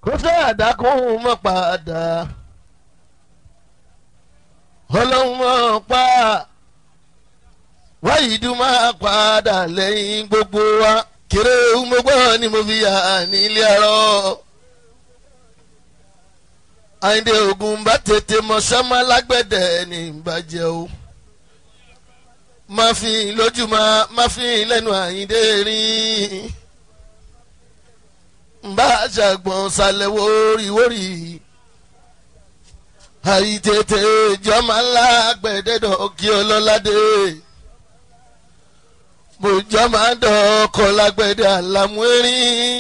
kó fẹ́ àdákùn mọ́ padà ọlọ́run mọ́ pa wáyé dùn máa padà lẹ́yìn gbogbo wa kéré mo gbọ́ ni mo fi yà nílé ọ̀rọ̀ àyìndé ogun bá tètè mọ sọ́mọ́ lágbẹ̀dẹ ní ìbàjẹ́ o máa fi lójú máa fi lẹ́nu àyìndé rìn bá ṣàgbọ̀n ṣàlẹ̀ wóríwórí àyítètè jọmọ lágbẹ̀dẹ́dọ̀ kí ọlọ́ládé bòjọ́ máa dọ̀ọ́kọ̀ lágbẹ̀dẹ́ àlámúẹ́rín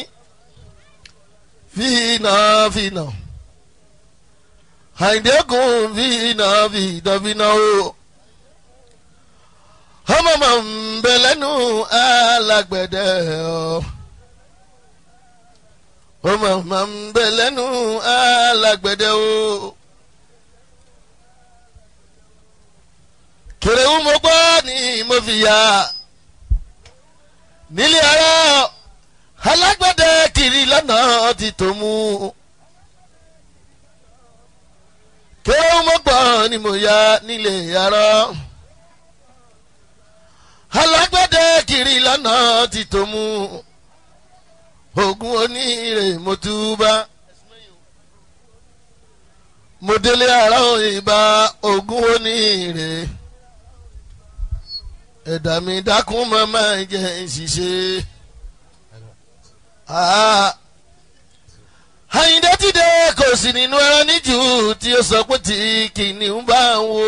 fínà fínà àìdẹ́kùn fínà fìdánfínà o ọmọ mọ̀ ń bẹ lẹ́nu alágbẹ̀dẹ́ ọ ọmọ mọ̀ ń bẹ lẹ́nu alágbẹ̀dẹ́ o. kèrèwú mo gbọ́ ni mo fi yà nílé ara alágbẹ̀dẹ kiri lọ́nà ti tó mú. kèrèwú mo gbọ́ ni mo yà nílé ara alágbẹ̀dẹ kiri lọ́nà ti tó mú. ogun oníire mo túbà mo délé ara òyìnbá ogun oníire ẹ̀dá mi dákun màmá jẹ́ ìṣiṣẹ́. Àyìndé ti dé kò sí nínú ẹran níjù tí ó sọ pé tí kìnìún bá ń wo.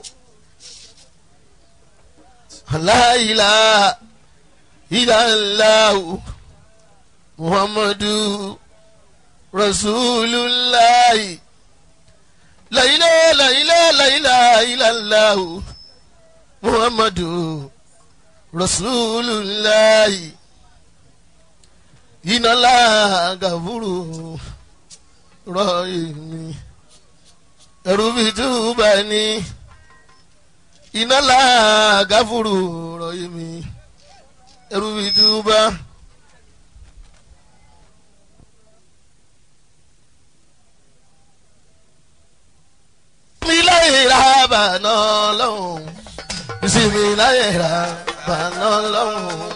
Aláìlá ìlàláhu Muhammadu Rasulullahi. Láìlá láìlá láìlá ìlàláhu Muhammadu Rasulullahi iná lágàfúrú rọ èmi ẹrú bíi túbà ní iná lágàfúrú rọ èmi ẹrú bíi túbà. mi láyé ra bàná lọ́hùn ìsinmi láyé ra bàná lọ́hùn.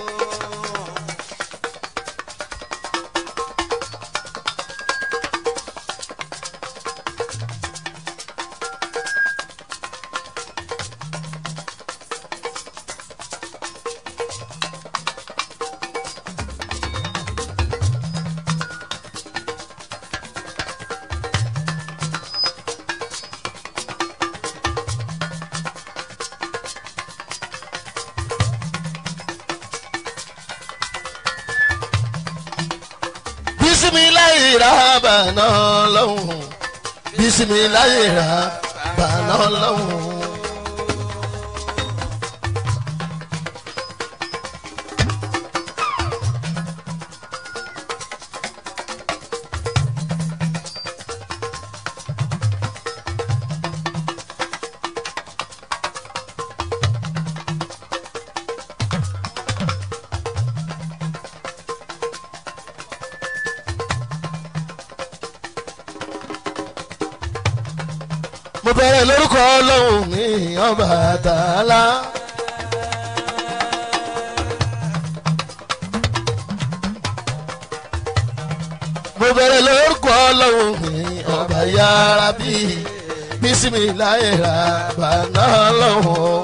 bisimilayi ra bàná lọ́hùn bisimilayi ra bàná lọ́hùn. mo bẹ̀rẹ̀ lórúkọ ọlọ́run mi ọba tààlà. mo bẹ̀rẹ̀ lórúkọ ọlọ́run mi ọba yára bí bísímìláyè rà bàná lọ́wọ́.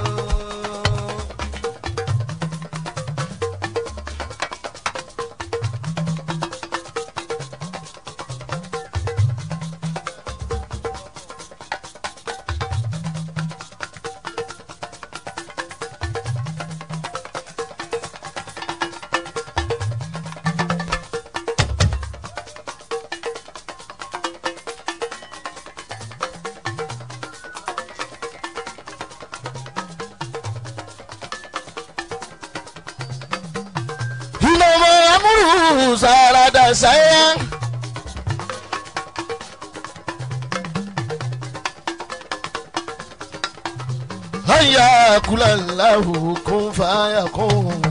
Ìlọ́mọ amúrù sàràdà sáyà. Hayya kulallahu kun faya kun.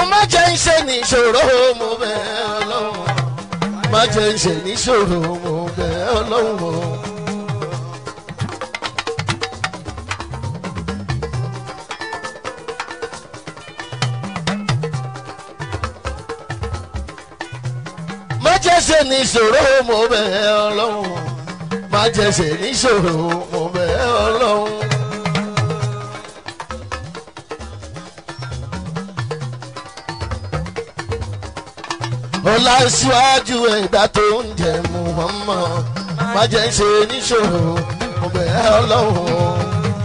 má jẹ́ ń ṣe níṣòro mo bẹ̀ ọlọ́run má jẹ́ ń ṣe níṣòro mo bẹ̀ ọlọ́run. má jẹ́ ṣe níṣòro mo bẹ̀ ọlọ́run má jẹ́ ṣe níṣòro mo bẹ̀ ọlọ́run. ọlá síwájú ẹ̀dá tó ń jẹ muhammad má jẹ́ ṣe níṣòro mo bẹ̀ ọlọ́run.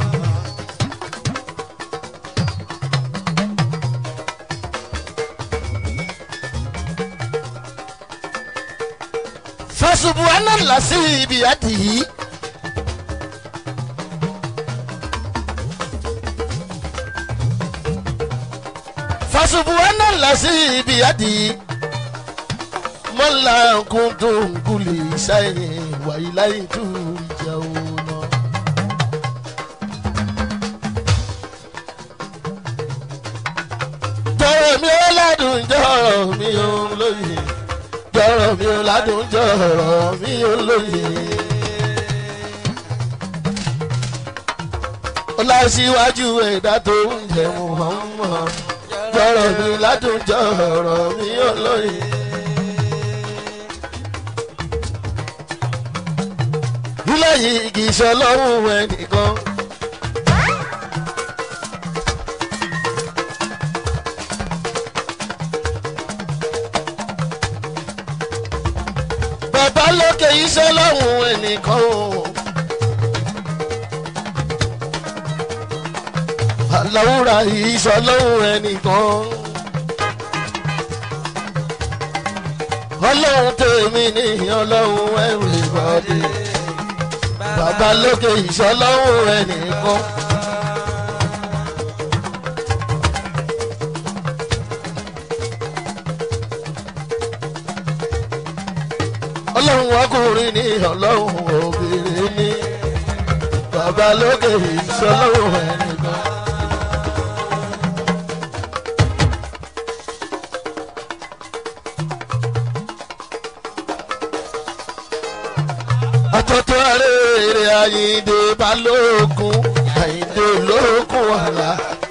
fasubuhana lasi ibi adiyi. fasubuhana lasi ibi adiyi. mọ́lá kúndùn kúlì sáyẹn wàyí láyé tó ìjà òun. jọ̀rọ̀ mi ó ládùn jọ̀rọ̀ mi ó lóye jọ̀rọ̀ mi ó ládùn jọ̀rọ̀ mi ó lóye. ọlásíwájú ẹ̀dá tó ń jẹ muhammad jọ̀rọ̀ mi ládùn jọ̀rọ̀ mi ó lóye. ilé yìí kì í ṣe ọlọ́run ẹnìkan. bàbá lókè iṣẹ́ lọ́hùn ẹnìkan o. àlàwúrà iṣẹ́ lọ́hùn ẹnìkan. ọlọ́run tèmi ní ọlọ́run ẹ̀rù ìbọ̀dé. bàbá lókè iṣẹ́ lọ́hùn ẹnìkan. ọlọ́run ọkùnrin ní ọlọ́run obìnrin ní bàbá lókè ìṣọlọ́run ẹnìkan. àtọ́tọ́ arére àyíǹde balógun àyíǹde olókùn àlá.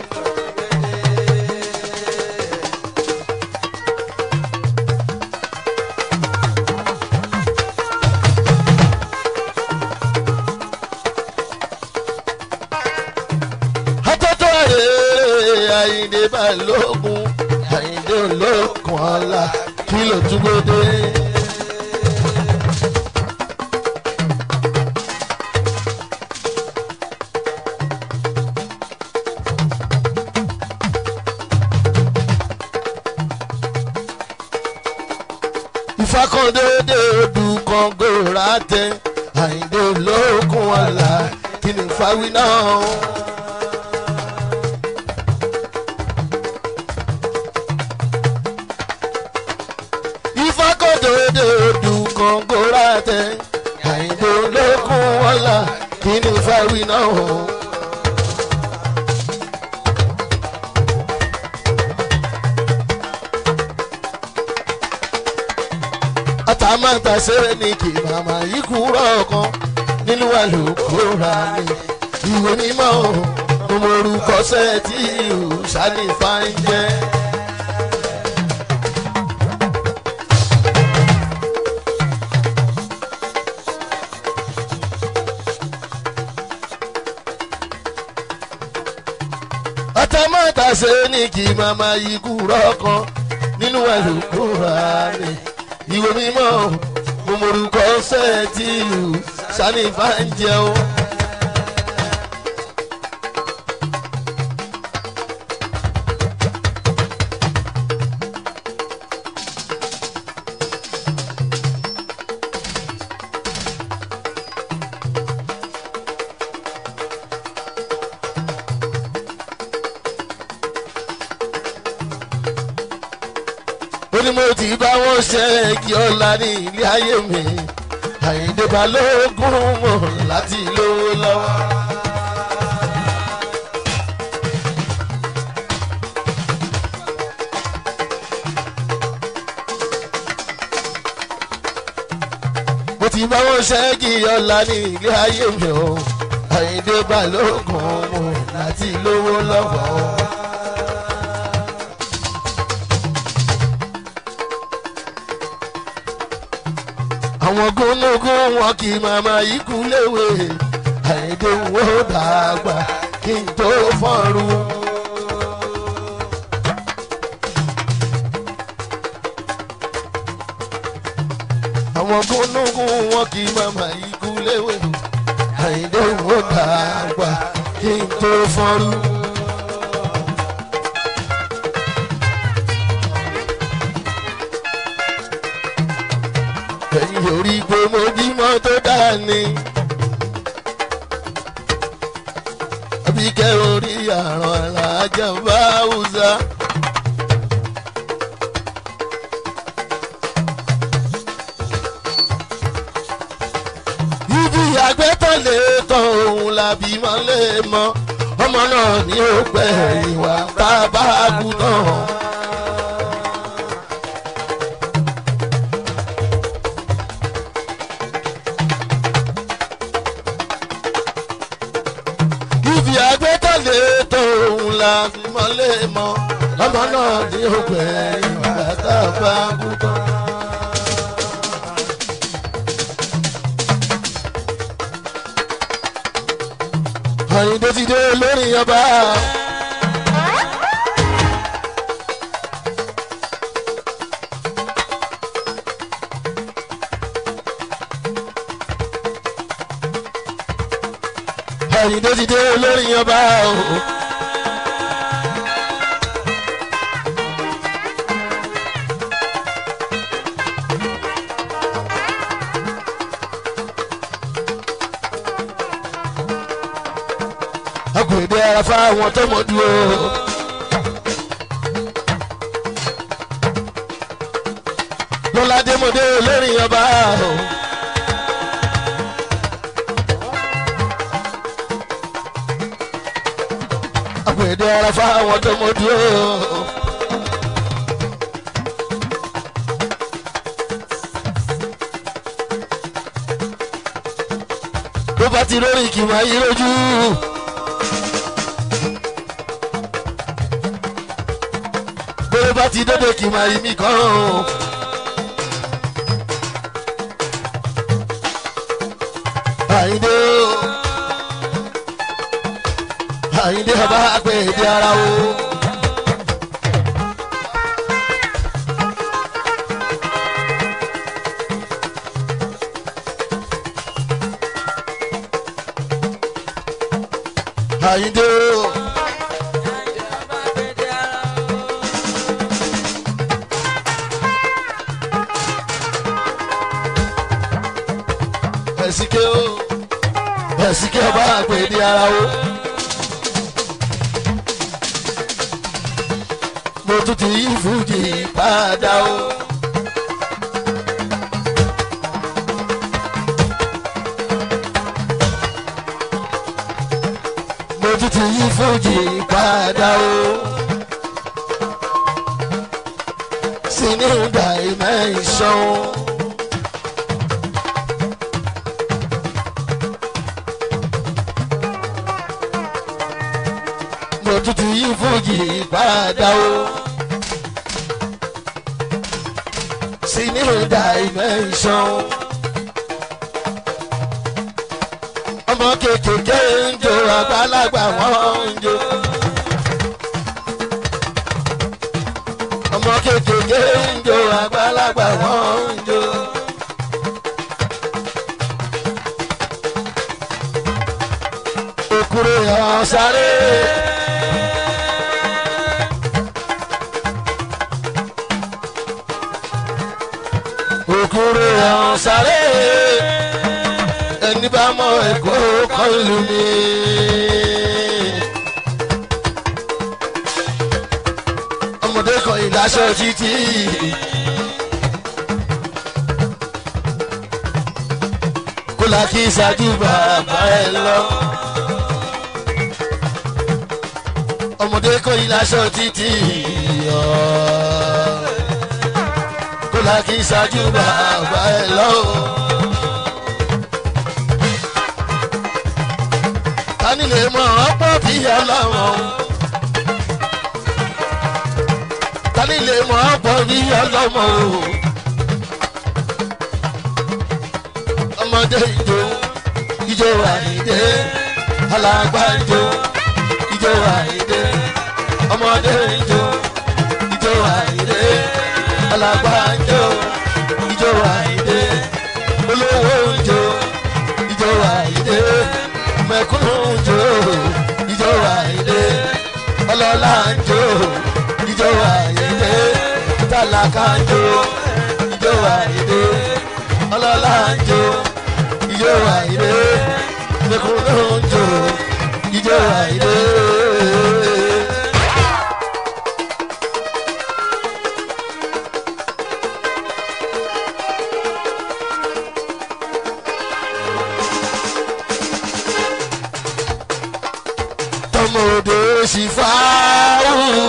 àtọ́tọ́ arére àyíǹde balógun àyíǹde olókùn àlá kí ló túbọ̀ dé. ìfakọ̀dédé odù kan gòrà tẹ àyíndé olókun ọ̀la kí ni fáwí náà. ìfakọ̀dédé odù kan gòrà tẹ àyíndé olókun ọ̀la kí ni fáwí náà. àtàmátà sẹ́ni kì màmá yìí kúrọ̀ kan nínú àlùkòrà ni ìwé mímọ́ ọmọ orúkọ sẹ́ẹ̀tì ìhùsàní fáńjẹ́. àtàmátà sẹ́ni kì màmá yìí kúrọ̀ kan nínú àlùkòrà ni ìwé mímọ́ mo morúkọ sẹ́ẹ̀tì ìlú sani fàǹjẹ́ o. ó ní mo ti bá wọn ṣe kí ọ̀la ní ilé ayé mi àyíǹde balógun mọ̀ láti lówó lọ́wọ́. ti bá wọn ṣẹ́gi ọ̀la ní ilé ayé mi o àyíndé balógun mo láti lówó lọ́wọ́. àwọn gúnúgún wọn kì í màmá ikú léwe àyíndé wo dàgbà kí n tó fọ́rùn. àwọn gúnúgún wọn kì í màmá ikú léwe àyíndé wo dàgbà kí n tó fọ́rùn. ẹ̀yin orí pé mo bímọ tó dáa ni. àbíkẹ́ orí àrùn alájà bá wùzà. ibi àgbẹ̀tọ̀lé tán òun làbí mọ́ lè mọ́ ọmọ náà ní ó pẹ́ ìwà tá a bá kú náà. ibi àgbẹ̀tọ̀lé tóun la fi mọ́lé mọ́ ọmọ náà ní ògbẹ́ ìgbà tá a bá kú tán. àyìndé ti dé lórí ọba. àyìndé ti dé lórí ọba o. agbèdè ara fáwọn tó mọ dúró. lọ́ládé mọ̀dé lórí ọba o. agbèdè ara fáwọn tó mọ dúró. tó bá ti lórí kì máa yí lójú. bó bá ti dóde kì máa yí mi kàn án. àyíndé o àyíndé ọba àgbẹ̀ èdè ara o. àyíndé o. ẹ̀sìnké o ẹ̀sìnké ọba àgbẹ̀ èdè ara o. mo tún ti yí fújì padà o. mo tún ti yí fújì padà o. sínú dimension. mo tún ti yí fújì padà o. sínú dimension. ọmọ kékeré ń jó àgbàlagbà wọn ń jó. ọmọ kékeré ń jó àgbàlagbà wọn ń jó. òkúrò yàn sáré. òkúrò yàn sáré. ẹni bá mọ ẹ̀kọ́ kọ́ ìlú mi. ọmọdé kan ìlàṣọ títí. kó la kí ṣáájú bàbá ẹ lọ. ọmọdé kan ìlàṣọ títí. kó la kí ṣáájú bàbá ẹ lọ. mọ̀ ọ́ pọ̀ bí ọlọ́run. tani lè mọ̀ ọ́ pọ̀ bí ọlọ́run. ọmọdé ìjó ìjó àìdé alàgbà ìjó ìjó àìdé ọmọdé ìjó ìjó àìdé alàgbà ìjó ìjó àìdé olówó ìjó ìjó àìdé mẹ̀kúnnù ìjó ìjó àìdé ọlọ́lá ìjó ìjó àìdé tálákà ìjó ìjó àìdé ọlọ́lá ìjó ìjó àìdé mẹ̀kúnnù ìjó ìjó àìdé. tọmọdé sì fáwọn.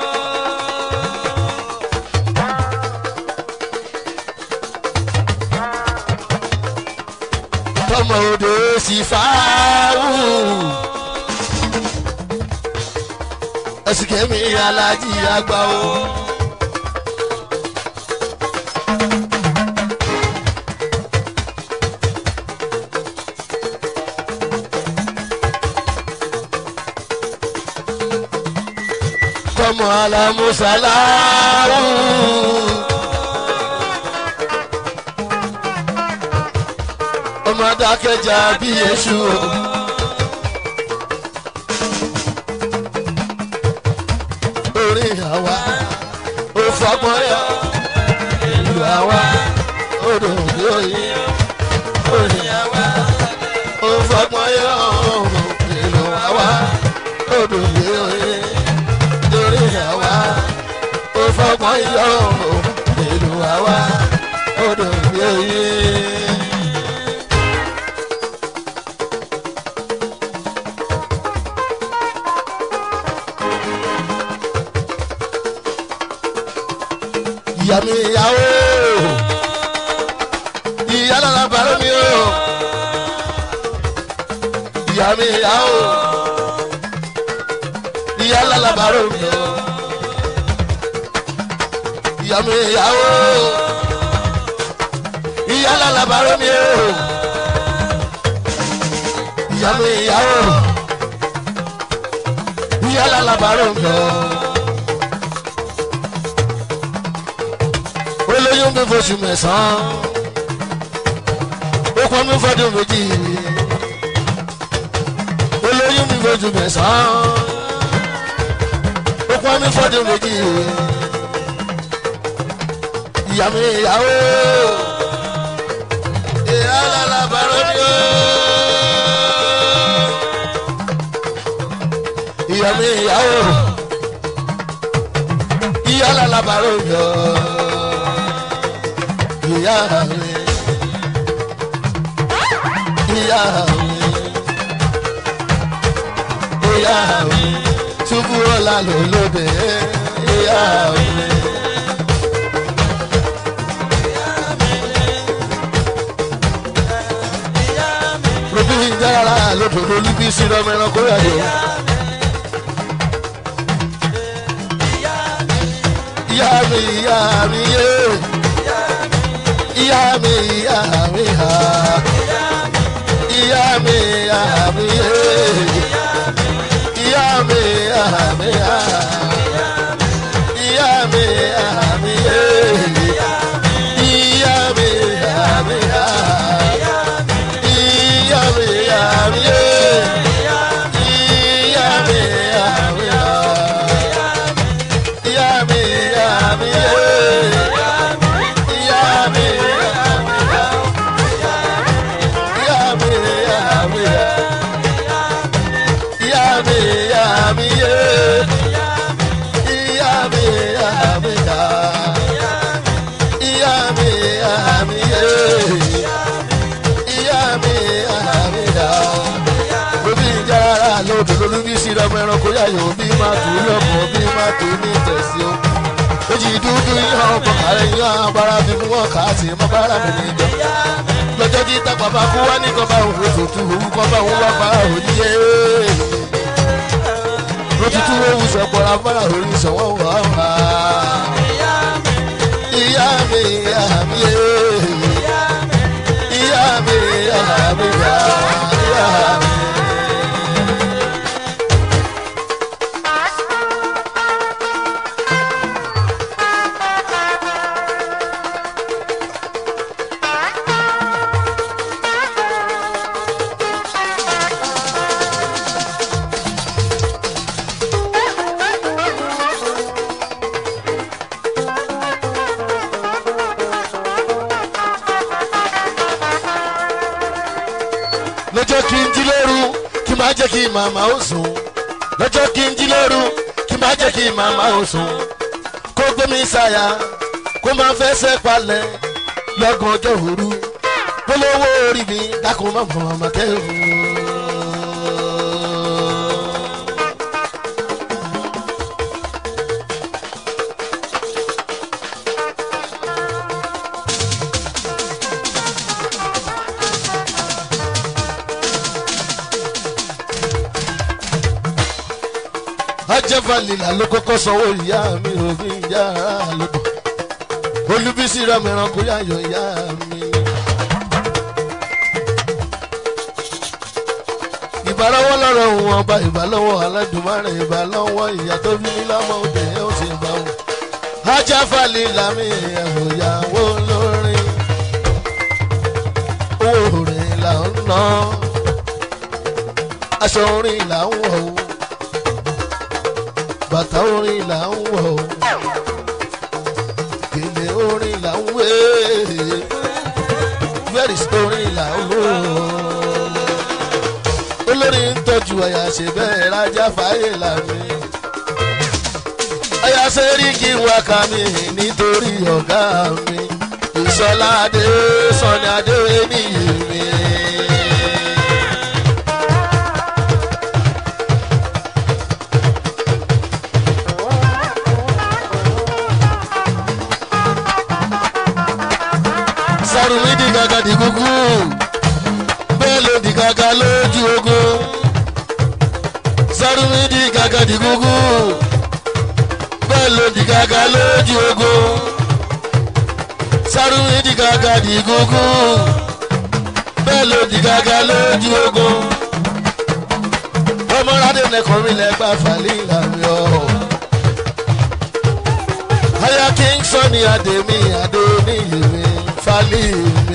tọmọdé sì fáwọn. ẹsìn kẹ́mi alájí àgbà o. tọmọ alamusalawu. ọmọ adákẹ́jà bí èṣù o. orí àwa ò fọgbọ́n yọ ìlú àwa odò òye orí àwa ò fọgbọ́n yọ ìlú àwa odò òye torí àwa ó fọgbọ́n yọ ìlú àwa odò òye. ìyá mi ìyàwó ìyá lára bàrẹ́ mi o ìyá mi ìyàwó ìyá lára bàrẹ́ mi o ìyá mi ìyàwó ìyá lára bàrẹ́ mi o ìyá mi ìyàwó ìyá lára bàrẹ́ mi o. olóyún mi foṣù mẹ́sàn-án ó pọn mi fọdún méjì olóyún mi foṣù mẹ́sàn-án ó pọn mi fọdún méjì ìyá mi ìyàwó ìyá lálàbàrò mi ó ìyá mi ìyàwó ìyá lálàbàrò mi ó ìyá mi ìyá mi ìyá mi túbú ọ̀la ló lóde ìyá mi. Ròbí ìjára lòdòdó líbí sí ọmọ ẹranko yàjọ. Ìyá mi ìyá mi yé ìyá mi ìyá mi ha ìyá mi ìyá mi yé ìyá mi ìyá mi ha ìyá mi ìyá mi yé ìyá mi ìyá mi ha ìyá mi ìyá mi yé ìyá mi ìyá mi ha ìyá mi ìyá mi yé. ọmọ ẹranko yàyò bí máa tù ú lọ́kọ̀ bí máa tù ú ní tẹ̀sí o méjì dúdú yíyan ọkọ̀ kàrẹ́ yíyan abara fi fún wọn kà á sí mọ́ bára mi níjọ lọ́jọ́ tí tápà bá kú wá ní kọ́ba òun ètùtù òun kọ́ba òun wá pa òyìnbó lótútù òun sọ̀pọ̀ afárá orí sọ̀wọ́ wà wá. ìyá mi ìyá mi yé ìyá mi ìyá mi yá ìyá mi. lọ́jọ́ kí n jí lóru kí máa jẹ́ kí màmá ó sùn lọ́jọ́ kí n jí lóru kí máa jẹ́ kí màmá ó sùn kó gbé mi sáyà kó máa fẹsẹ̀ palẹ̀ lọ́gàn ọjọ́ òru polówó orí mi dákun má mọ̀ ọmọ kẹ́hìn. ajẹ́fàlìlà ló kọ́kọ́ sanwó ìyá mi òfin ìyá lódò olúbísí ramẹ̀ràn kó yáyọ̀ ìyá mi. ìbálọ́wọ́ lọ́rọ̀ òun ọba ìbálọ́wọ́ aládùnmárè ìbálọ́wọ́ ìyá tó bí mi lọ́mọ òde ó sì bá wọn. ajẹ́fàlìlà mi ẹ̀wò ìyàwó lórí owó rẹ̀ là ń ná aṣọ orin là ń wọ̀ o bàtà orin là ń wọ̀ ọ́ gèlè orin là ń wé bẹ́ẹ̀rì orin là ń wò ó olórin ń tọ́jú àyà ṣe bẹ́ẹ̀ rájá fàáyé làmì àyà ṣe rí kí n wá ka mi nítorí ọ̀gá mi ìṣọlá adé sọni adé níyì mi. sarumi di gàgà di kúkú bẹ́ẹ̀ ló di gàgà lójú ogun sarumi di gàgà di kúkú bẹ́ẹ̀ ló di gàgà lójú ogun sarumi di gàgà di kúkú bẹ́ẹ̀ ló di gàgà lójú ogun ọmọládé nẹkọ̀ọ́ mi lẹ́gbà fàlẹ́ ìlànà ọ̀ aya king sani ademi adoniyemi falimi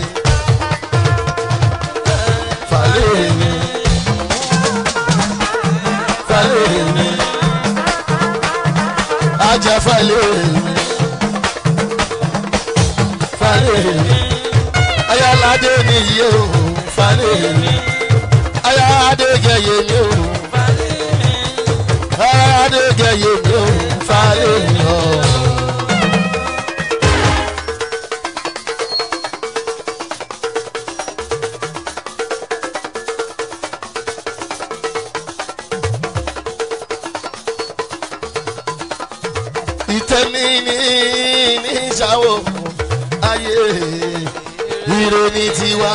falimi falimi aja falimi falimi aya lade niyi o falimi aya adegeye mi o aya adegeye mi o falimi o. ìtẹ́ni ní ní ìṣàwò ayé ire ní tiwa.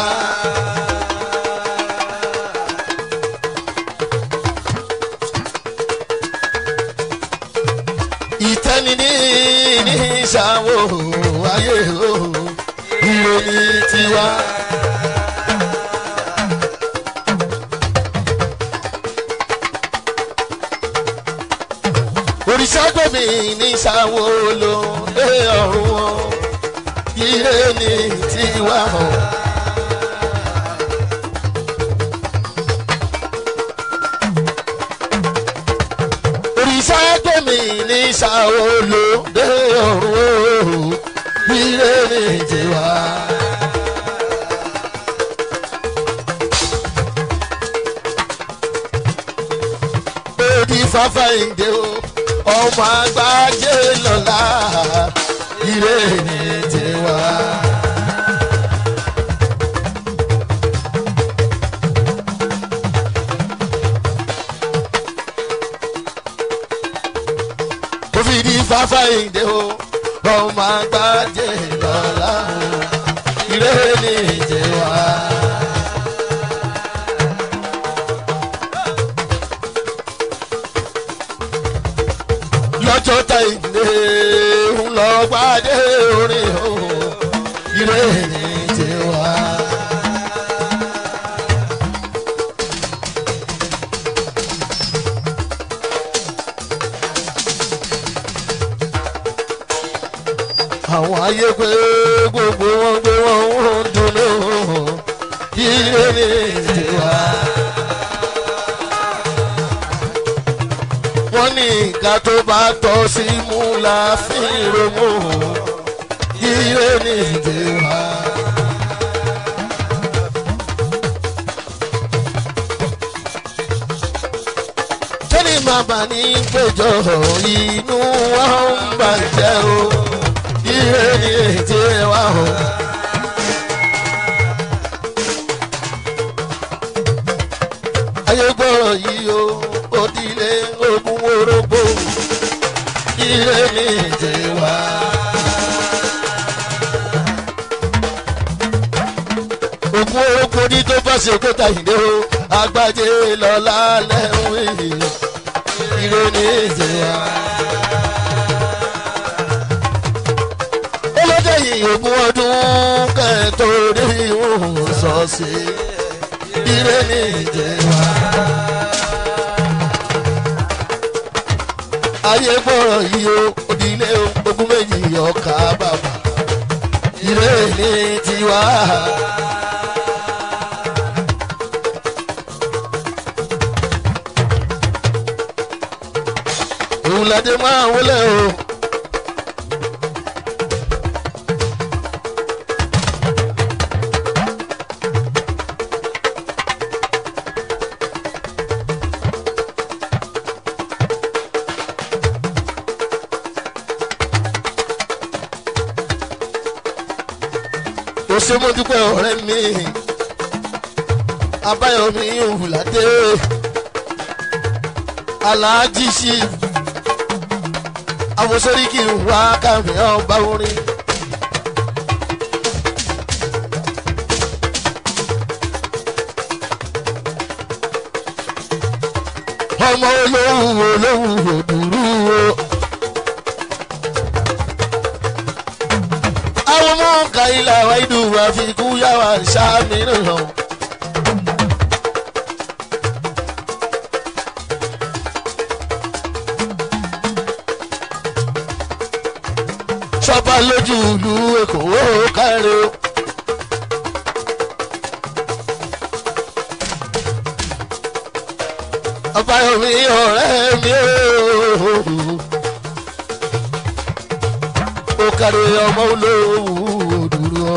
ìtẹ́ni ní ní ìṣàwò ayé ire ní tiwa. òrìṣà gbẹ̀mí ní sàwọ́lò lé ọ̀run wọn ire ní tiwa hàn. òrìṣà gbẹ̀mí ní sàwọ́lò lé ọ̀run wọn ire ní tiwa. Odi fafa ìdè o ọmọ àgbájé lọ́la ire ní tiwa. ó fi di fáfá ìdè o ọmọ àgbájé lọ́la ire ní tiwa. ire ní tiwa. wọ́n ní nǹkan tó bá tọ́ sí mú la fi romú ire ní tiwa. tẹ́lẹ̀ máa bà ní péjọ inú wa ń bàjẹ́ o ire ní tiwa o. ayé gbọ́rọ̀ yìí o òdìlé ogun orógbó ire ní tiwa. ogun orógbó ní tó bá ṣe kóta ìdè o agbájé lọ́la lẹ́wọ̀n ire ní tiwa. olóde yìí ogún ọdún kẹ́ẹ̀tọ́ rí òun sọ sí ire ní tiwa. ayé gbọ́rọ̀ yìí o òdìlé ogún méjì ọkà bàbà ire ní tiwa. òun ládé máa wọlé o. ó ṣe mo dúpẹ́ ọ̀rẹ́ mi abáyọ̀mí òwúládé aláàjì sí àwòsóríkì wá kàmí ọba orin. ọmọ olówó olówó òdùrú o. àwọn ọmọ ọ̀ka ilà wa ìdù wa fi kú yá wa ṣáàmì nìyàn. sọba lójú ìlú èkó ó káre o. ọbàyọmí ọ̀rẹ́ mi o. ó kárí ọmọ olówó dúró.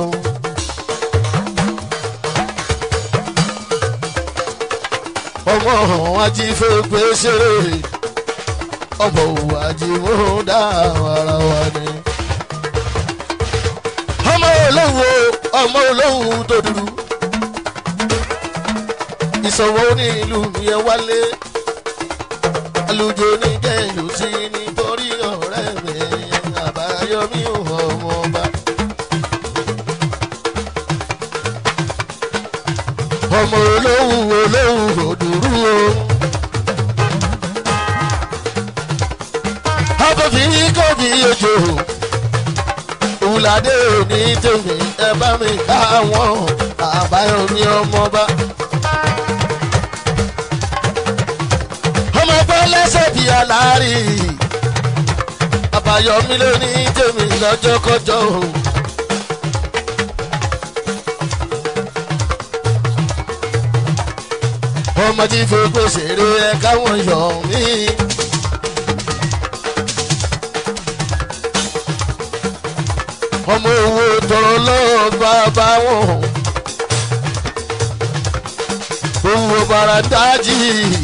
ọmọ ajífẹ́ pé ṣeré ọmọ òwò ajímọ̀ dá ara wa ni. ọmọ olówó ọmọ olówó tó dúró. ìsọ̀wọ́ ní ìlú yẹn wálé. alùjọ ní kẹ́yìn sí nítorí ọ̀rẹ́ mi àbáyọmí ọmọ ọba. ọmọ olówó olówó òdùrú o. abọ́bí kọ́bí ejò òwúládé òní tèmi ẹ bá mi ká wọn àbáyọmí ọmọ ọba. ọmọ ọgbọ́n lẹ́sẹ̀ bíi aláàrí àbáyọmí ló ní tèmi lọ́jọ́kọjọ́ o. ọmọ tí fòkó ṣeré ẹ káwọn yọ mí. ọmọ owó tọrọ lọ́wọ́ bàbá wọn. owó bàrà dájì.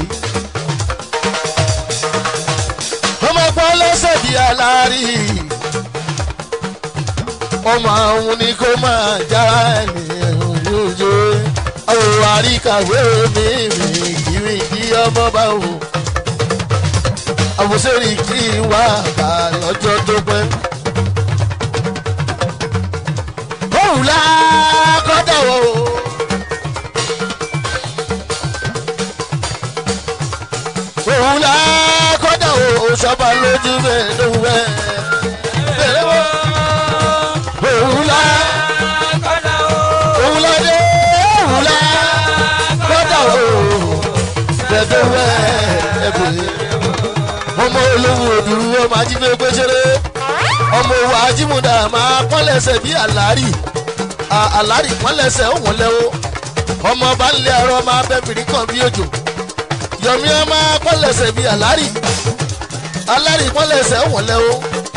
ọmọ pọ́n lẹ́sẹ̀ bíi alárí. ọmọ àwọn ni kó máa jára ènìyàn lójó. àwọn àríkàwé mi mi kiri kí ọmọ bá wò. àwòsèrè kí wá kà lọ́jọ́ tó pẹ́. òun la kọ́dọ̀ o. òun la kọ́dọ̀ o sọ́ba lójú bẹ́ẹ̀ ló wẹ̀. bẹ́ẹ̀ wọ́ òun la òun la dé òun la kọ́dọ̀ o bẹ́ẹ̀ tó wẹ̀ ẹ̀bùn. ọmọ olówó òdùrú ọmọ ajínigbé gbèsèré ọmọ òwò ajímúdà máa pọ́nlẹ̀sẹ̀ bí àlárì àlárì pọ́nlẹ̀sẹ̀ òun lẹ́wọ́ ọmọ bá ń lé ọrọ máa bẹ́bìrì kan bí òjò yọ̀mí ọmọ pọ́lẹ̀sẹ̀ bíi àlárì alárì pọ́lẹ̀sẹ̀ wọ̀lẹ́ o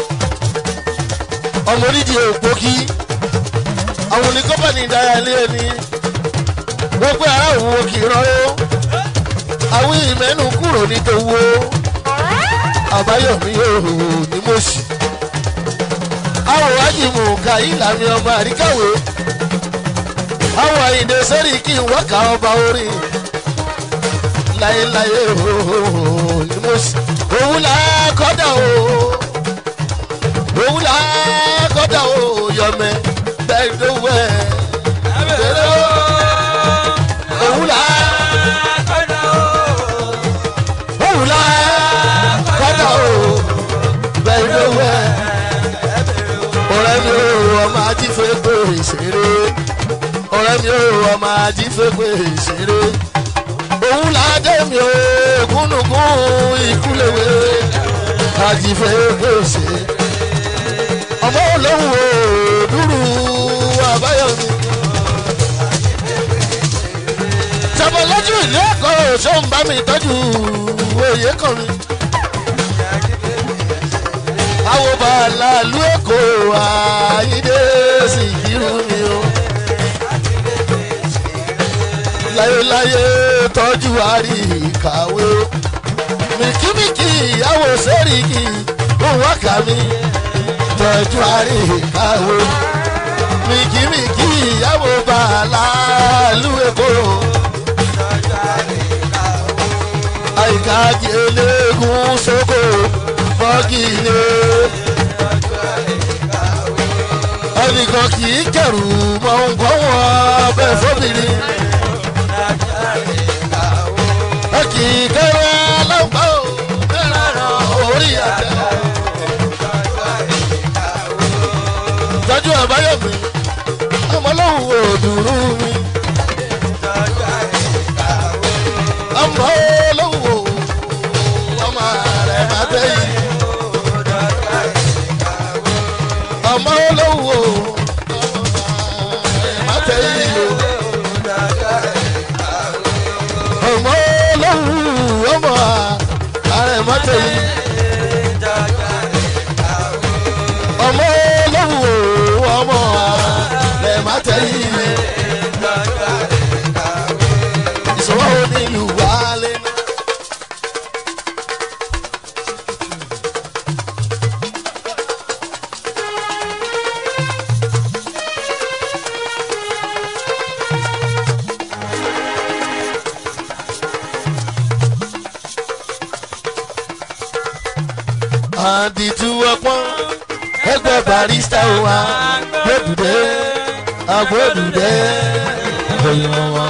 ọmọ onídìí ògbógi àwọn oníkọ́pàní ìdára ilé ẹni wọ́n pé ará òwò kì í rán o àwọn ìmẹ́nu kúrò ní tòwó àbáyọ̀mí yòówó ní mọ̀ọ́sì àwọn ajímù kàyí làmì ọmọ àríkàwé àwọn àyìndé sẹ́rí kí n wákà ọba orin láyéláyé ooo ní mọ̀ọ́sì òun là á kọ́dà o òun là á kọ́dà o yọmẹ bẹ́ẹ̀ ló wẹ̀ bẹ́ẹ̀ o òun là á òun là á kọ́dà o bẹ́ẹ̀ ló wẹ̀ ọ̀rẹ́ mi ò ọmọ ajífẹ́ pé ìṣeré ọ̀rẹ́ mi ò ọmọ ajífẹ́ pé ìṣeré òun ládé mi ò gúnugún ìkúlẹ̀wé ajífẹ́ pé ìṣeré ọmọ olóhùn ò dúró àbáyọmí. tẹmọ lójú ìlú ẹ̀kọ́ ṣó ń bá mi tọ́jú òye kan mi. àwo bàálà lu èkó àyídé sì kírú mi o. láyéláyé tọ́jú àrí kàwé o. mìkímìkì ìyàwó sẹ́ríkì òun wákà mi tọ́jú àrí kàwé o. mìkímìkì ìyàwó bàálà lu èkó o. àyíká eléegun sóko fọ́gìlì. ẹnìkan kì í kẹrù mọ nǹkan wọn bẹ́ẹ̀ fóbìnrin. ẹ kì í kẹrù aláǹgbá ò bẹ́ẹ̀ rárá orí àtẹ. tọ́jú àbáyọ̀mí ọmọlọ́hùn òdùrú mi. ọmọ olówó ọmọ rẹ̀ má tẹ́ yìí. ọmọ olówó ọmọ rẹ̀ má tẹ́ yìí o. ọmọ olówó ọmọ rẹ̀ má tẹ́ yìí. ọmọ olówó ọmọ rẹ̀ má tẹ́ yìí. ìṣòro onílù wálé náà. àdìtú ọpọ́n ẹgbẹ́ barista wa gbẹ́dùdẹ́ agbẹ́dùdẹ́ ìròyìn wa.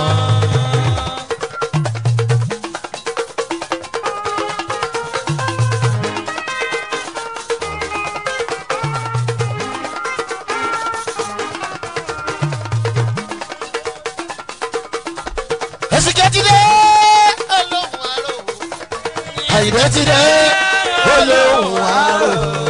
ẹ̀sìnkẹ́ ti dé olóhùn àrò àyìnbẹ́ ti dé olóhùn àrò.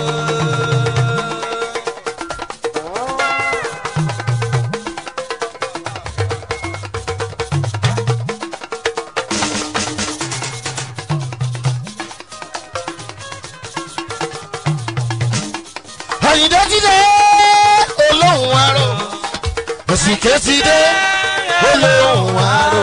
àyìnbẹ́ ti dé olóhùn àrò ẹ̀sìnkẹ́ ti dé olóhùn àrò.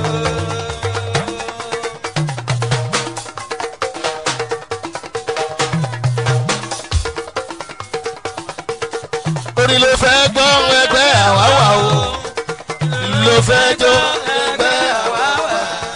orí ló fẹ́ gbọ́ ẹgbẹ́ àwáwá o ló fẹ́ jó ẹgbẹ́ àwáwá.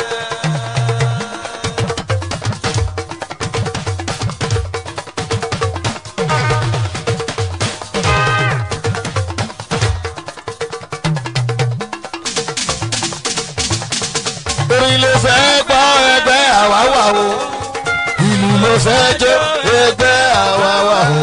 orí ló fẹ́ gbọ́ ẹgbẹ́ àwáwá o ìlú ló fẹ́ jó ẹgbẹ́ àwáwá o.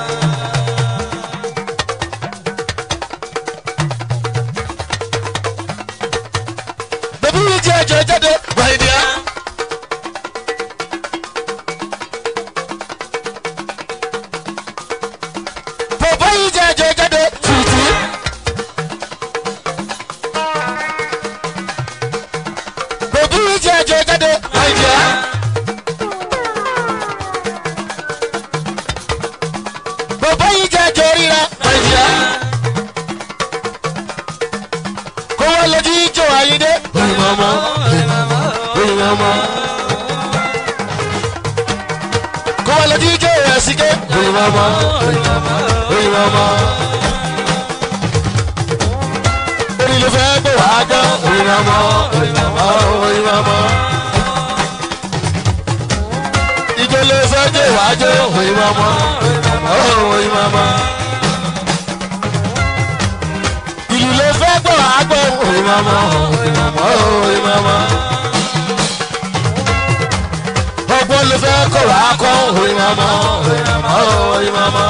bẹ̀bí yìí jẹ́ ẹjọ́ jáde wáyé díẹ̀. bàbá yìí jẹ́ ẹjọ́ jáde tùtù. nàìjíríà. bàbá yìí jẹ́ jọríra nàìjíríà. kó wọ́n lójú ìjọ àyíndé. oyinmọ́mọ́ oyinmọ́mọ́. kó wọ́n lójú ìjọ ẹ̀sìnké. oyinmọ́mọ́ oyinmọ́mọ́. orí ló fẹ́ gbé wàá gbọ́. oyinmọ́mọ́ oyinmọ́mọ́. ìjọ ló fẹ́ gbé wàá jọ. oyinmọ́mọ́ oyinmọ́mọ́. ìlú ló fẹ́ gbọ́ wàá gbọ́. oyinmọ́mọ́ oyinmọ́mọ́. ọgbọ́n ló fẹ́ kọ́ wàá kọ́. oyinmọ́mọ́ oyinmọ́mọ́.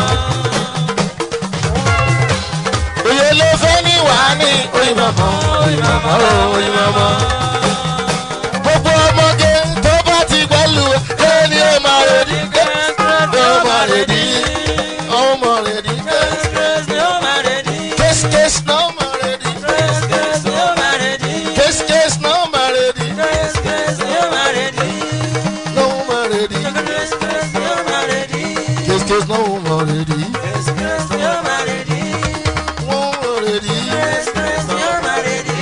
Oyè ló fẹ́ ní wàá ní oyinmọ́mọ́ oyinmọ́mọ́ oyinmọ́mọ́. Gbogbo ọmọge tó bá ti gbẹ́lu ẹni ó máa redi ó máa redi ó máa redi kéésì kéésì náà máa redi kéésì kéésì náà máa redi náà máa redi kéésì kéésì náà máa redi wọ́n máa redi wọ́n máa redi wọ́n máa redi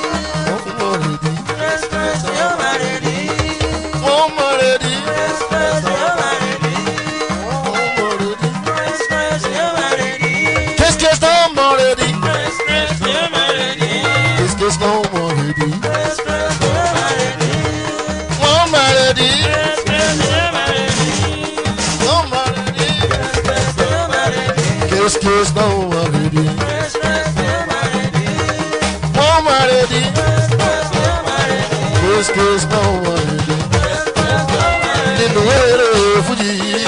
wọ́n máa redi kéésì kéésì náà máa redi kéésì kéésì náà máa redi wọ́n máa redi wọ́n máa redi kéésì kéésì náà máa redi wọ́n máa redi kéésì kéésì náà máa redi nínú eré fújì yìí.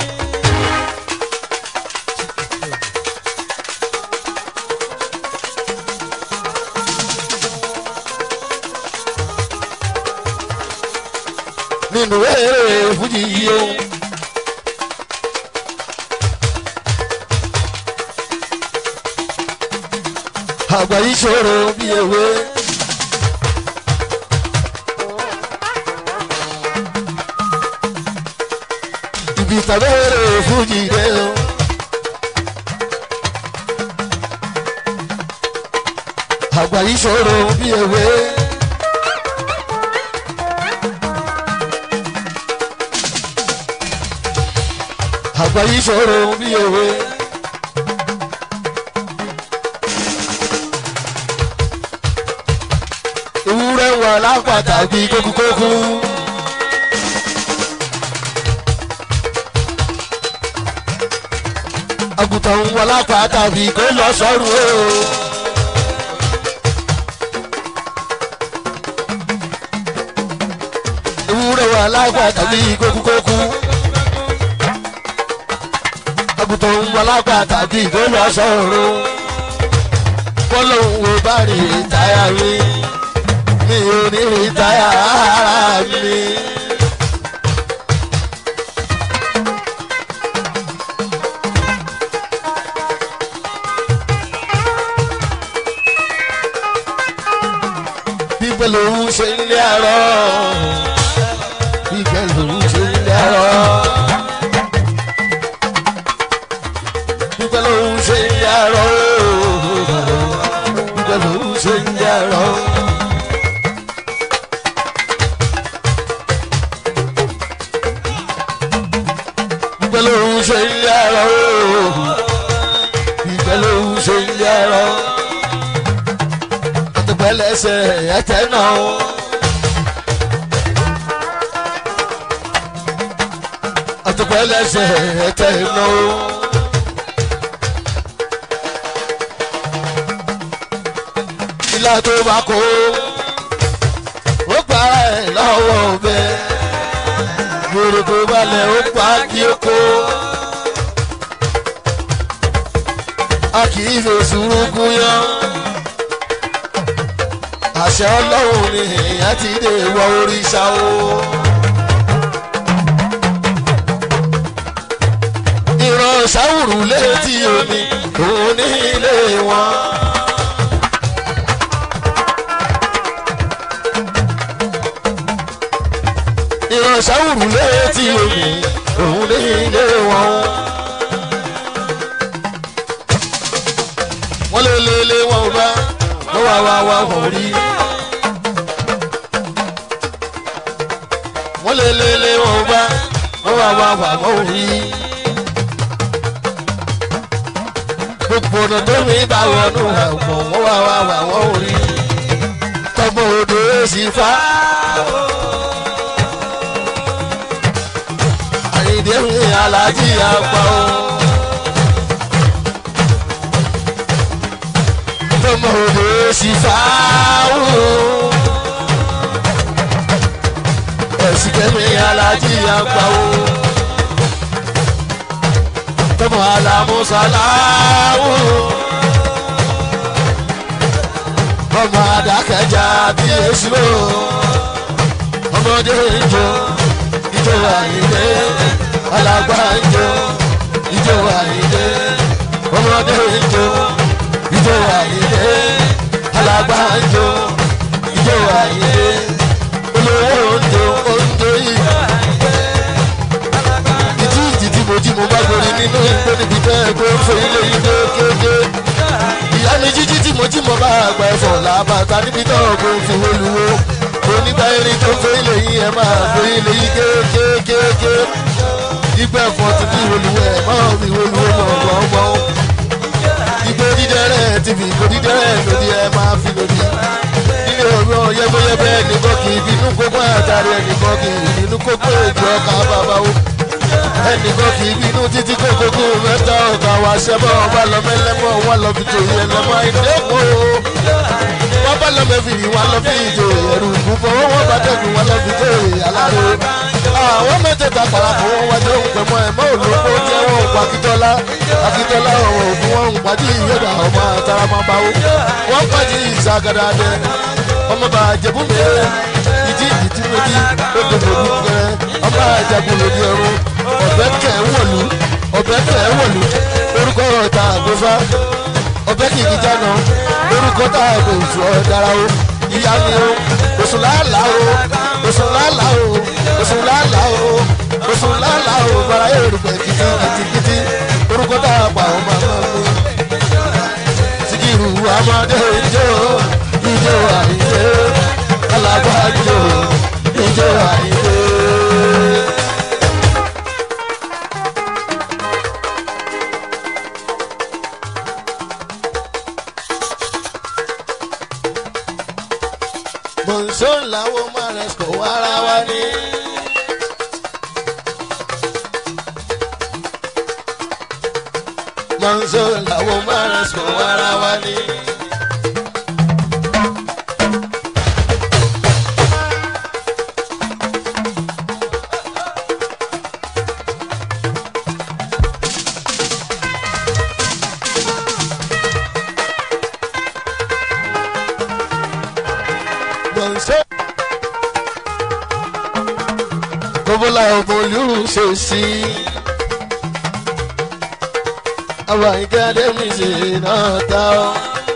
nínú eré fújì yìí o. àgbà yìí ṣòro bí ewé. ibi tàbí eré fújì dé o. àgbà yìí ṣòro bí ewé. àgbà yìí ṣòro bí ewé. ewúrẹ́ wà lápàtà bí kókúkókú. àgùntàn wà lápàtà bí kó lọ sọ́run o. ewúrẹ́ wà lápàtà bí kókúkókú àgùntàn wọlápá tàbí ìgbóná sọ̀rọ̀ bọ́lọ́hún wo bá rí táyà mi mi ò ní rí táyà ara mi. bíbẹ̀ lòun ṣe ń lé àárọ̀ bíbẹ̀ lòun ṣe ń lé àárọ̀. Dúpẹ́ lòun ṣe ń yàrá Dúpẹ́ lòun ṣe ń yàrá. Dúpẹ́ lòun ṣe ń yàrá Dúpẹ́ lòun ṣe ń yàrá. Àtùpẹ́ lẹ́sẹ̀ ẹ̀tẹ́ náà. Àtùpẹ́ lẹ́sẹ̀ ẹ̀tẹ́ náà. ilá tó bá kó ó pa ẹ̀ lọ́wọ́ bẹ́ gbòòrò tó balẹ̀ ó pa kí ó kó a kì í fi sùúrù yán àṣẹ ọlọ́run ni èèyàn ti dé wọ oríṣà o. ìran ṣàwùrù létí omi òun ní ilé wọn. ò rí. wọ́n lé lé lé wọn bá wọ́n wá wá wá wọ́n ò rí. gbogbo ọ̀nà tó mi bá wọnú ẹ̀wọ̀n wọ́n wá wá wá wọ́n ò rí. tọmọ odò èsì fá. àyìndé mi alájí àgbà o. tọmọ odò èsì fá o. ẹ̀sìn kẹ́mi alájí àgbà o. tọmọ alamusaláwo. ọmọ adákẹ́jà bí èsì o. ọmọdé ń jó ìjọ àyíndé alàgbà ń jó ìjọ àyíndé ọmọdé ń jó ìjọ àyíndé alàgbà ń jó ìjọ àyíndé olówó ń jó oúnjẹ yìí. ìtí ìtì tí mo jí mo bá gorí nínú igbó níbi tẹ́ ẹ kó fún ilé ilé kéde. ìyá mi jíjí tí mo jí mo bá àgbà ẹ̀fọ́ làbàtà níbi náà kó fi wọlúwo onígbà erin tó fẹ́ ilé yìí ẹ máa gbé ilé yìí kéékèèké ìgbà ẹ̀fọ́ ti fi olùwẹ̀ máa fi olùwẹ̀ gbọ̀ngbọ̀ngbọ̀n ìgbò dídẹ́rẹ́ ti fi ìgbò dídẹ́rẹ́ lòdì ẹ máa fi lòdì nílé ọ̀rọ̀ yẹ́bẹ́yẹ́bẹ́ ẹnìkan kì í bínú kókó àtàrí ẹnìkan kì í bínú kókó èjì ọkà bàbá o ẹnìkan kì í bínú títí kókókó mẹ́ta ọ̀gá wa ṣẹ́bọ̀ wà lọ mẹ́lẹ́mọ̀ wà lọ fi tòyí ẹlẹ́mọ̀ àìdẹ́kọ̀ wọ́n bá lọ mẹ́fìrì wà lọ fi ìjò ẹ̀rù ìbúfọ̀ wọ́n wọ́n bá dẹ́kun wà lọ fi tó aláro àwọn mẹ́tẹ̀ẹ̀ta parapọ̀ wọn wájú òun pẹ̀mọ́ ẹ̀mọ́ olóko jẹ́ wọn òkú akíntọ́lá akíntọ́lá ọ̀rọ̀ òkú wọn ń pàdé ìyọ̀dà ọmọ àtàràmọ́báwó wọ́n pàdé ìsàgàdà dẹ ọmọ bá jẹ̀bú mẹ́rẹ̀ ìdí ìdí méjì odò lòdù gẹ̀rẹ́ ọmọ àjàgùn lòdì ọ̀run ọ̀bẹ kẹ̀ wọ̀lú ọ̀bẹ kẹ̀ wọ̀lú orúkọ ọ̀tà àgbẹ̀fà ọ̀bẹ kìkì jáná orúkọ tá a kò fọ dára o ìyá mi o oṣù làálà o oṣù làálà o oṣù làálà o oṣù làálà o bàrà yóò rúgbẹ kìtì kìtì kìtì orúkọ tá a pa ọmọ ọmọ mi. Sikiru Amade ijó ijó àìjé alágbájó ijó àìjé. Bọ̀nsó làwọn máa rẹ̀ sọ̀ wára wá ní. Bọ̀nsó làwọn máa rẹ̀ sọ̀ wára wá ní. Bọ̀nsó. Kọ́bọ́lá ọmọ olúrù ṣe sí. Àwọn àyíká Adémi ṣe náà ta ọ́.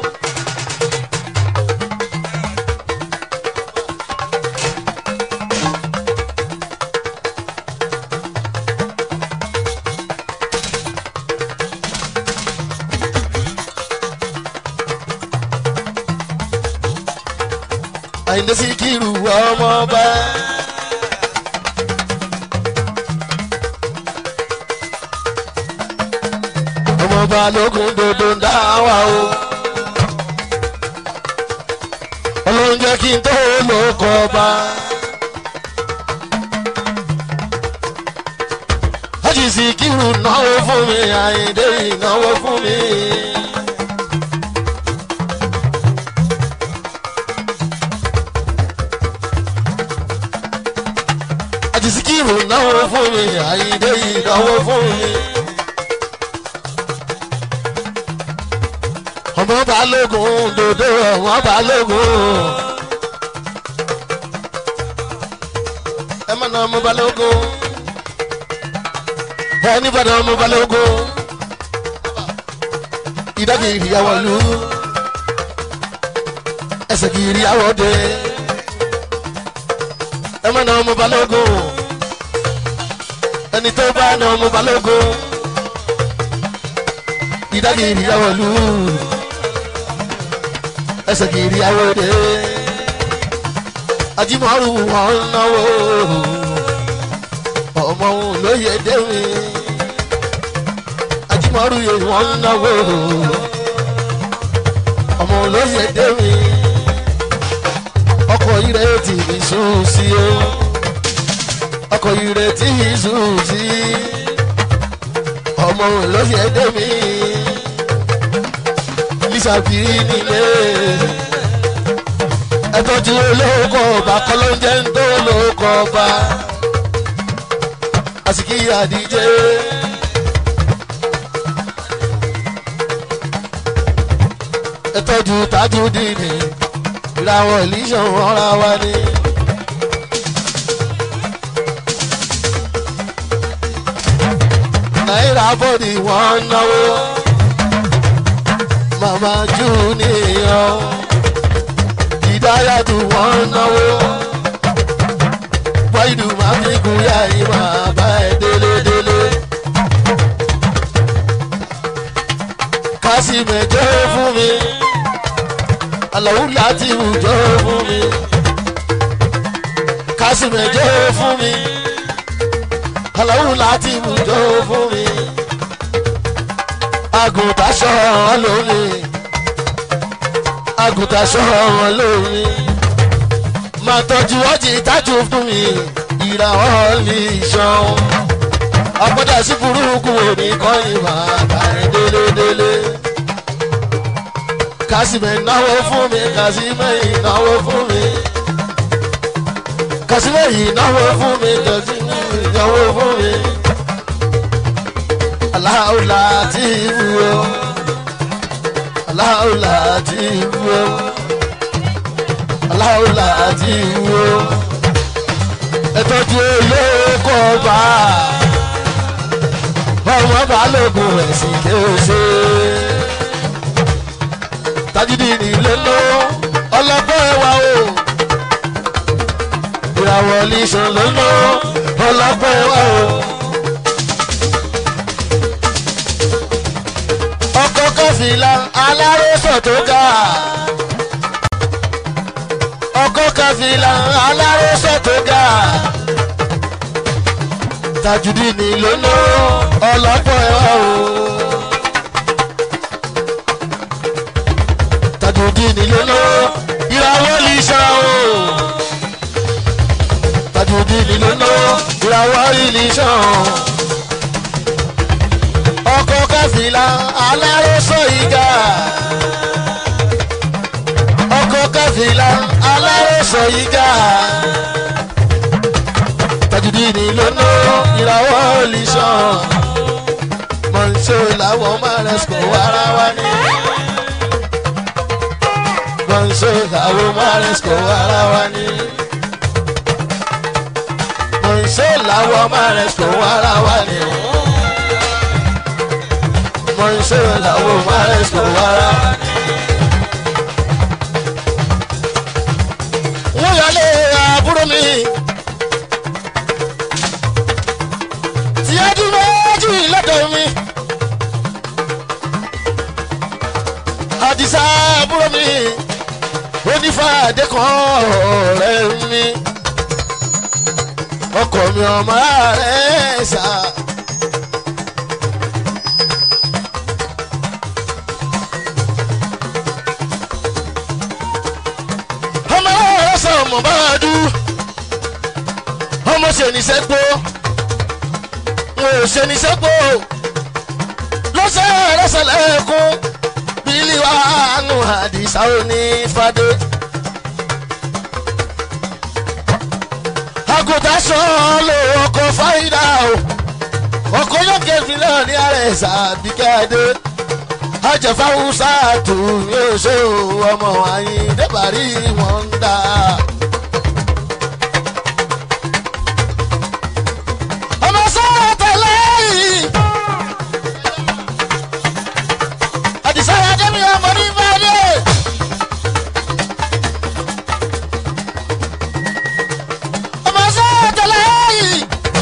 Àyìndé Síkírù ọmọ ọba. ọmọ balógun dodo ń dá wa o. ọlọ́run jẹ́ kí n tó lóko ọba. Hájì Síkírù náwó fún mi Àyìndé ìnáwó fún mi. Hájì Síkírù náwó fún mi Àyìndé ìnáwó fún mi. ọmọ balógun dodo ọmọ balógun. ẹ má na ọmọ balógun. ẹ níbàdàn ọmọ balógun. ìdájì ìyàwó lu. ẹsẹ̀ kì í rí àwọ̀ dé. ẹ má na ọmọ balógun. ẹni tó bá na ọmọ balógun. ìdájì ìyàwó lu ẹsẹ̀ kiri awọ́dẹ ajímọ̀rù wọn náwó ọmọ òun lóye dẹ́mi ajímọ̀rù yẹn wọn náwó ọmọ òun lóye dẹ́mi ọkọ̀ ire tí ìṣú sí o ọkọ̀ ire tí ìṣú sí ọmọ òun lóye dẹ́mi lísàbí nílé ẹtọ́jú olóko ọba kọlọ́njẹ́ ń tó olóko ọba àsìkí àdíjé. ẹtọ́jú tájú dìní ìràwọ̀ ìlísàn ọ̀ra wa ni. náírà bọ́ọ̀dì wọ́n náwó màmá jù níyàn ìdáyàtú wọn náwó wáyìdù máa fi gun yá yìí máa bá ẹ délédélé. kásìmẹ̀jọ́ fún mi àlàó láti wùjọ́ fún mi kásìmẹ̀jọ́ fún mi àlàó láti wùjọ́ fún mi àgùntàn ṣọ́ lónìí àgùntàn ṣọ́ọ̀ wọn lórí. máa tọ́jú ọjì tájú fún mi ìràwọ̀ lè ṣan. àpọ́jà sí burúkú òní kọ́yìn máa bá ẹ délédélé. kásìmẹ̀ náwó fún mi kásìmẹ̀ ìnáwó fún mi. kásìmẹ̀ ìnáwó fún mi kásìmẹ̀ ìnáwó fún mi. aláwọ̀ láti wúwo aláwòlá ti wúwo aláwòlá ti wúwo ẹtọ́jú olóko ọba ọmọ balógun ẹ̀sìn kéwòsè tajúdì nílé ló ọlọ́pọ̀ ẹwà o ìràwọ̀ lìṣàn ló lọ ọlọ́pọ̀ ẹwà o. ọkọ̀ kọfìlà alárẹ́sọ̀ tó ga. ọkọ̀ kọfìlà alárẹ́sọ̀ tó ga. tajudi ni lónà ọlọ́pọ̀ ẹ̀wà o. tajudi ni lónà ìràwọ̀ lìṣà o. tajudi ni lónà ìràwọ̀ lìṣà o ọkọ̀ káfílà alárọ́sọ ìgà. ọkọ̀ káfílà alárọ́sọ ìgà. tajudini lónà ìràwọ̀ olùsàn. mọ̀nsó làwọn márẹ́sìkò wàrà wá ní. mọ̀nsó làwọn márẹ́sìkò wàrà wá ní. mọ̀nsó làwọn márẹ́sìkò wàrà wá ní mọ iṣẹ́ làwọn maresco wára. wọ́n yọlé àbúrò mi. tí a dún méjì lọ́dọ̀ mi. àdìsá àbúrò mi. onífàdé kan ọ̀rẹ́ mi. ọkọ mi ọmọ rẹ̀ sá. ọmọ bá a dú ọmọ ṣe ní sẹ́gbó wọn ò ṣe ní sẹ́gbó lọ́sẹ̀ lọ́sẹ̀ lẹ́kún bílí wa nù àdìsá òní fadé. àgùntàn sọ lò ọkọ̀ fáyidà o ọkọ̀ yóò kẹ́fì náà ní ààrẹ sàbíkẹ́dé ajẹ́fáwùsà tù yóò ṣe ọmọ àyíndé bàrí wọn ń dà. ọmọ sọ́wọ́ tẹ̀lé yìí. àdìsá adémi ọmọ ní bàdé. ọmọ sọ́wọ́ tẹ̀lé yìí.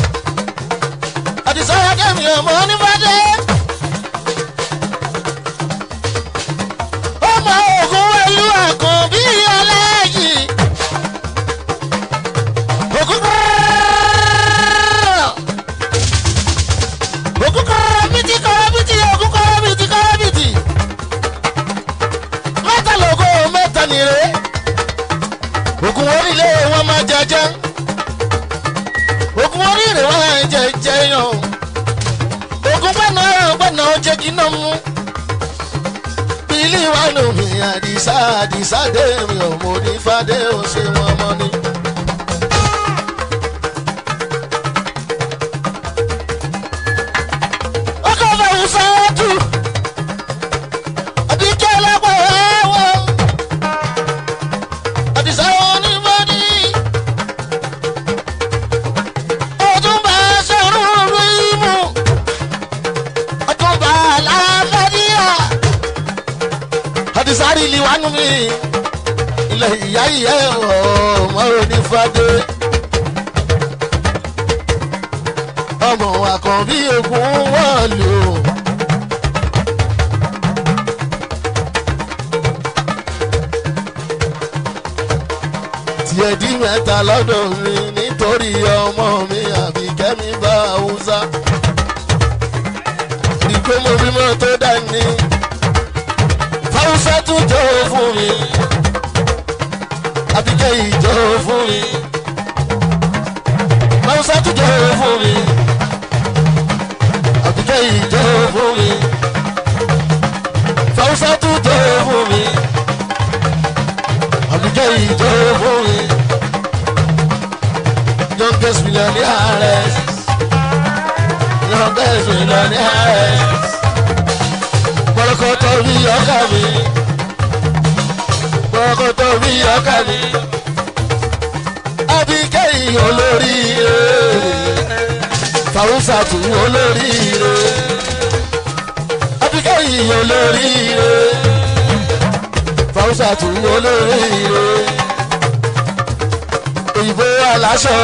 àdìsá adémi ọmọ ní bàdé. ọmọ ògùn wẹ̀lú àkọ́. jẹ́ ogun oríire wá jẹ jẹyàn ogun gbẹ́nà gbẹ́nà jẹ́ kí náà mú bílí wà nù mí àdìsá àdìsá dé mi ò mọ onífàdé ò ṣe wọn mọ ni. ọkọ̀ fẹ̀hún sáájú àbíkẹ́ lọ́pọ̀ ẹ̀wọ̀ àdìsá onífàdé ọdúnbà sọ̀rọ̀ rímù ọdúnbà aláfẹ́díà àdìsárì liwánu mi ilẹ̀ ìyá ìyá ọmọ onífàdé ọmọ àkànbí ogun wọ́ọ̀lù. tiẹ̀ di mẹ́ta lọ́dọ̀ mi nítorí ọmọ mi àbíkẹ́ mi bá haúsá. ìgbé mo bímọ tó dání fáwùsá tún jọ fún mi àbíkẹ́ ìjọ fún mi fáwùsá tún jọ fún mi àbíkẹ́ ìjọ fún mi fáwùsá tún jọ fún mi àbíkẹ́ ìjọ fún mi youngest millionaire youngest millionaire pọ̀lọ́kọ̀tọ̀ bí ọkà mi pọ̀lọ́kọ̀tọ̀ bí ọkà mi abikẹ́yìn olóríire fàwùsàtù olóríire abikẹ́yìn olóríire fàwùsàtù olóríire òyìnbó aláṣọ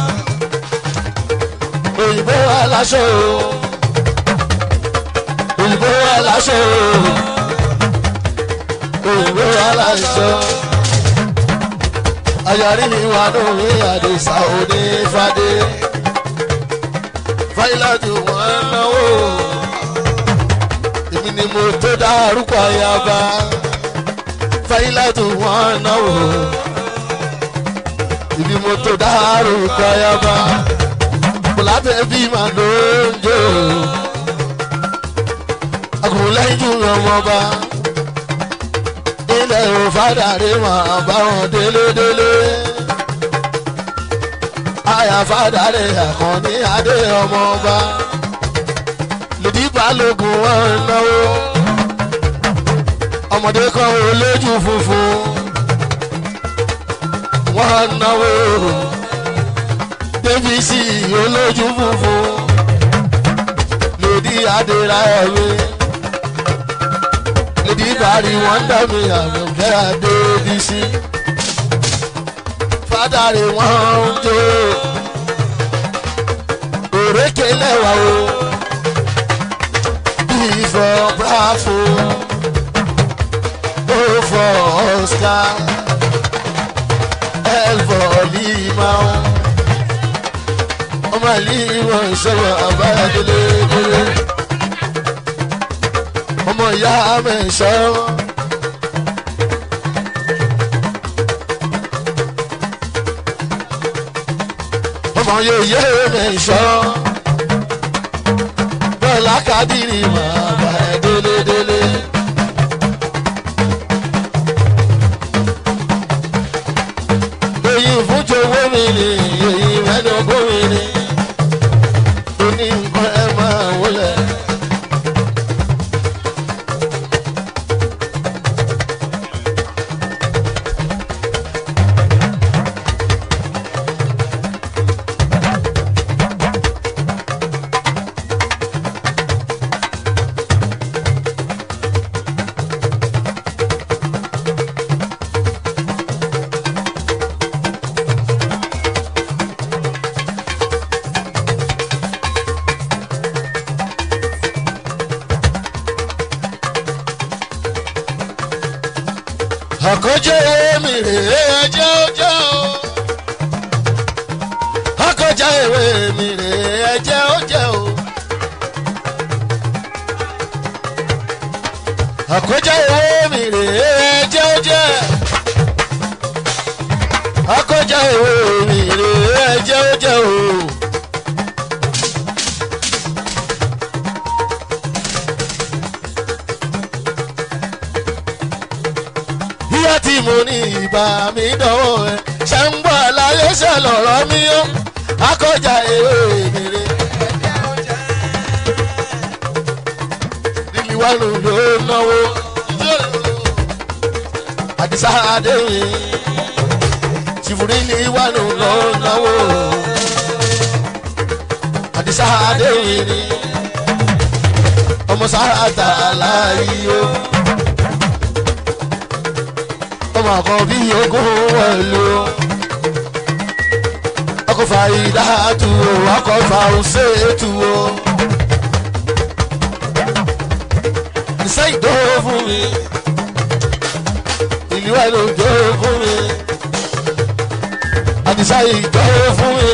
òyìnbó aláṣọ òyìnbó aláṣọ òyìnbó aláṣọ ayọ̀rí mi wà lórí àdìsá òní fadé fáìlàtì wọn náwó èmi ni mo tó dárúkọ ayaba fáìlàtì wọn náwó ibi mo tó dárúkọ ayaba kò látẹ̀ bí màá ló ń jò agùnlẹ́yìn ọmọba ilẹ̀ òfàdàrí máa bá wọn délédélé àyàfàdàrí àkànní adé ọmọba lòdì balógun wọn náwó ọmọdé kan olójú funfun wọn náwó débìsì olójú funfun lòdì adéráyẹmí lòdì ìbárí wọn dá mi àmọ̀kẹ́ adébísí fádàrí wọn ń jó òrékè lẹ́wà o bíi fọ bravo ó fọ oscar l fọ lima ọmọ lima ìṣòro àbáyọdélé délé ọmọ ìyá mẹ́sàn án. ọmọ yòòyè mẹ́sàn án. bọ́lá kádìrì máa bá ẹ délédélé. èyí fún jowó mi ni èyí mẹ́dọ̀gbọ́n mi ni. oní nǹkan ẹ máa wọlé. àkójọ mi rèé ẹjẹ́ ọjọ́ o. àkójọ ìwé mi rèé ẹjẹ́ ọjọ́ o. àkójọ ìwé mi rèé ẹjẹ́ ọjọ́. àkójọ ìwé mi o. ìyá tí mo ní ìbá mi dánwò ẹ ṣe ń gbọ́ àlàyé ṣe lọ̀rọ̀ mi ó akọjá ewé mèrè. líli wà ló ló náwó àdìsá adéwìn tìfúrí ní wà ló ló náwó àdìsá adéwìn ni ọmọ sáà tà láàyè o ọmọ kan bí ogún wẹ̀lú. ọkọ̀ fàyídá tu o ọkọ̀ fàùsẹ̀ tu o. ìṣe ìdóhó fún mi ìlú ẹ̀ ló dóhó fún mi àdìsá ìdóhó fún mi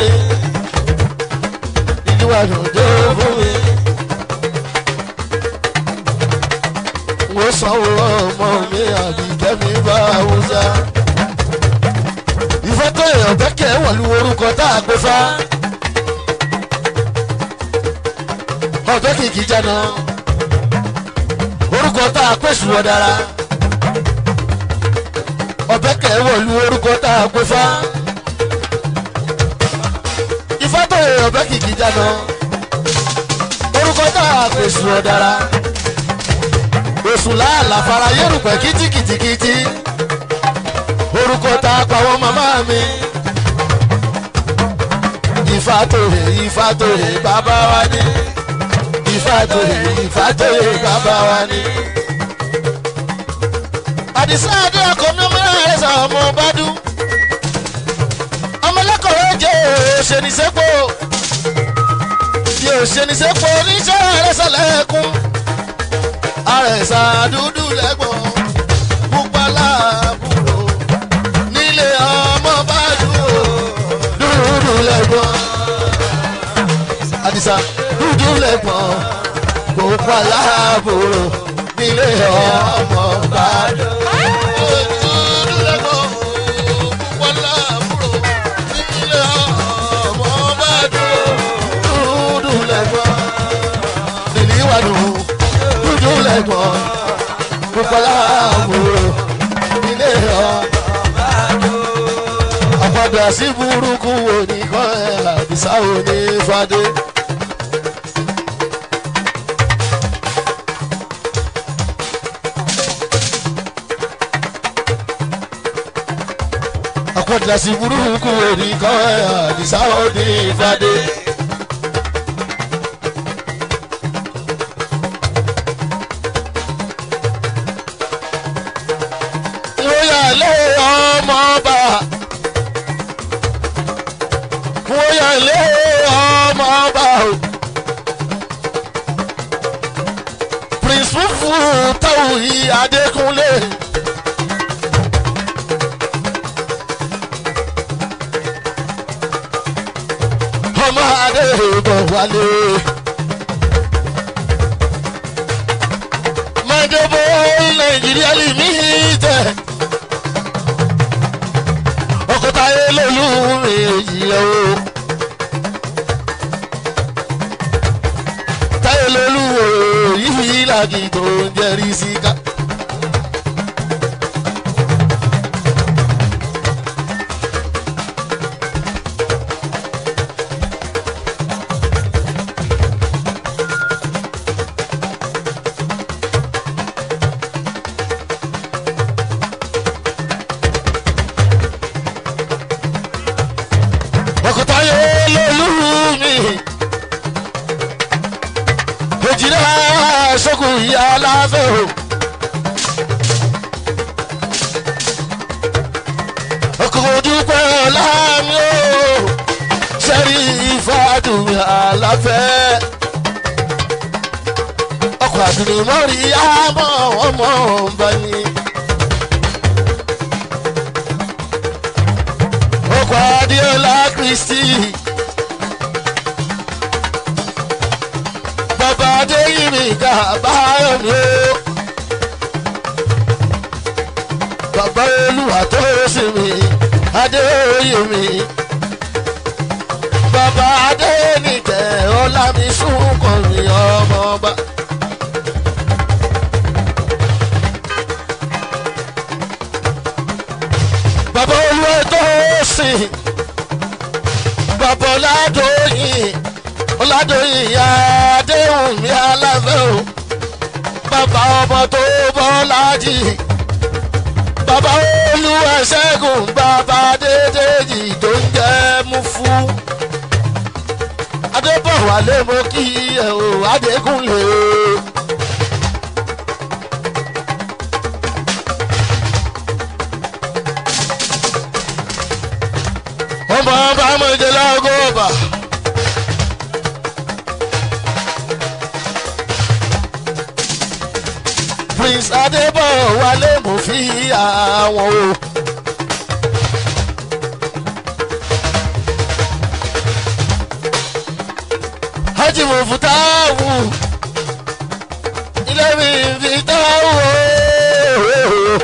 ìlú ẹ̀ ló dóhó fún mi. wọ́n sanwó ọmọ mi àbí kẹ́mi bá haúsá. ìfẹ́ tó èèyàn bẹ́kẹ̀ wọ̀lú orúkọ tá a gbé fá. ọ̀dọ́ kìkì jẹ́nà orúkọ tá a pè sùn ọ̀dára. ọ̀bẹ́kẹ̀ wọ̀lú orúkọ tá a gbé fá. ìfẹ́ tó èèyàn bẹ́ kìkì jẹ́nà orúkọ tá a pè sùn ọ̀dára oṣù láàlà fara yérùpẹ̀ kìtìkìtìkìtì orúkọ tá a pa wọn màmá mi. Ifá tòrè Ifá tòrè bàbá wa ní. Ifá tòrè Ifá tòrè bàbá wa ní. Àdìsá Adé ọkọ̀ mi ọmọ náà ẹ̀sà ọmọ Bádú. Ọmọlẹ́kọ̀ọ́ jẹ́ òṣèníṣẹ́pọ̀. Bí òṣèníṣẹ́pọ̀ oníṣẹ́ ẹ̀rẹ́sẹ̀ lẹ́kùn àrẹ̀sà dúdú lẹ́gbọ̀n pupa láàbùrò nílé ọmọ bá dúró dúdú lẹ́gbọ̀n àdìsá dúdú lẹ́gbọ̀n pupa láàbùrò nílé ọmọ bá dúró. Dúdú lẹ́gbọ̀n, pupa láàbùrò, nílé ọmọ bá dúró. Dúdú lẹ́gbọ̀n, nílé ìwádùn dúdú lẹ́gbọ̀n bukola àbúrò ilé ọ. àpàdà sí burúkú oníkan ẹ̀ àdìsá òní fadé. àpàdà sí burúkú oníkan ẹ̀ àdìsá òní fadé. wóyàlé ọmọọba wóyàlé ọmọọba o prince fufu tawuyi adékúnlé. ọmọ adé bọ̀ wálé. mọ̀jọ̀bọ̀ nàìjíríà lè mí tẹ̀ ọkọta elólu èyí o. táyé lolú yìí làgì tó ń jẹrí síká. ọkọta elólu mi. òjìlá sókùn ìyá aláfẹ́ o. ọkọ̀ dúpẹ́ láàmì o. sẹ́rí ìfàdùn àlàfẹ́. ọkọ̀ àdùnnú mọ́rí àmọ́ ọmọ ọba ni. ọkọ̀ adéọlá kristi. bàbá adéyìnrìn ká báyọ̀ ni ó. bàbá olúwa tó sì mí adéyè mi. sún kàn mí ọmọ ọba. bàbá olúwa tó sìn bàbá ọ̀làdọ̀yìn ọ̀làdọ̀yìn àdéhùn mi aláfẹ́ o bàbá ọmọ tó bọ́ lájì bàbá olúwa ṣẹ́gun bàbá dédéjì tó ń jẹ́ mú fún adébọ̀wálé mo kí ẹ o adékúnlé o. ọmọ ọba mọ̀jẹ̀ lọ́gọ́ ọba. prince adébọ̀wálé mo fi àwọn o. hajj mo fún táwù ilé mi fi táwù o.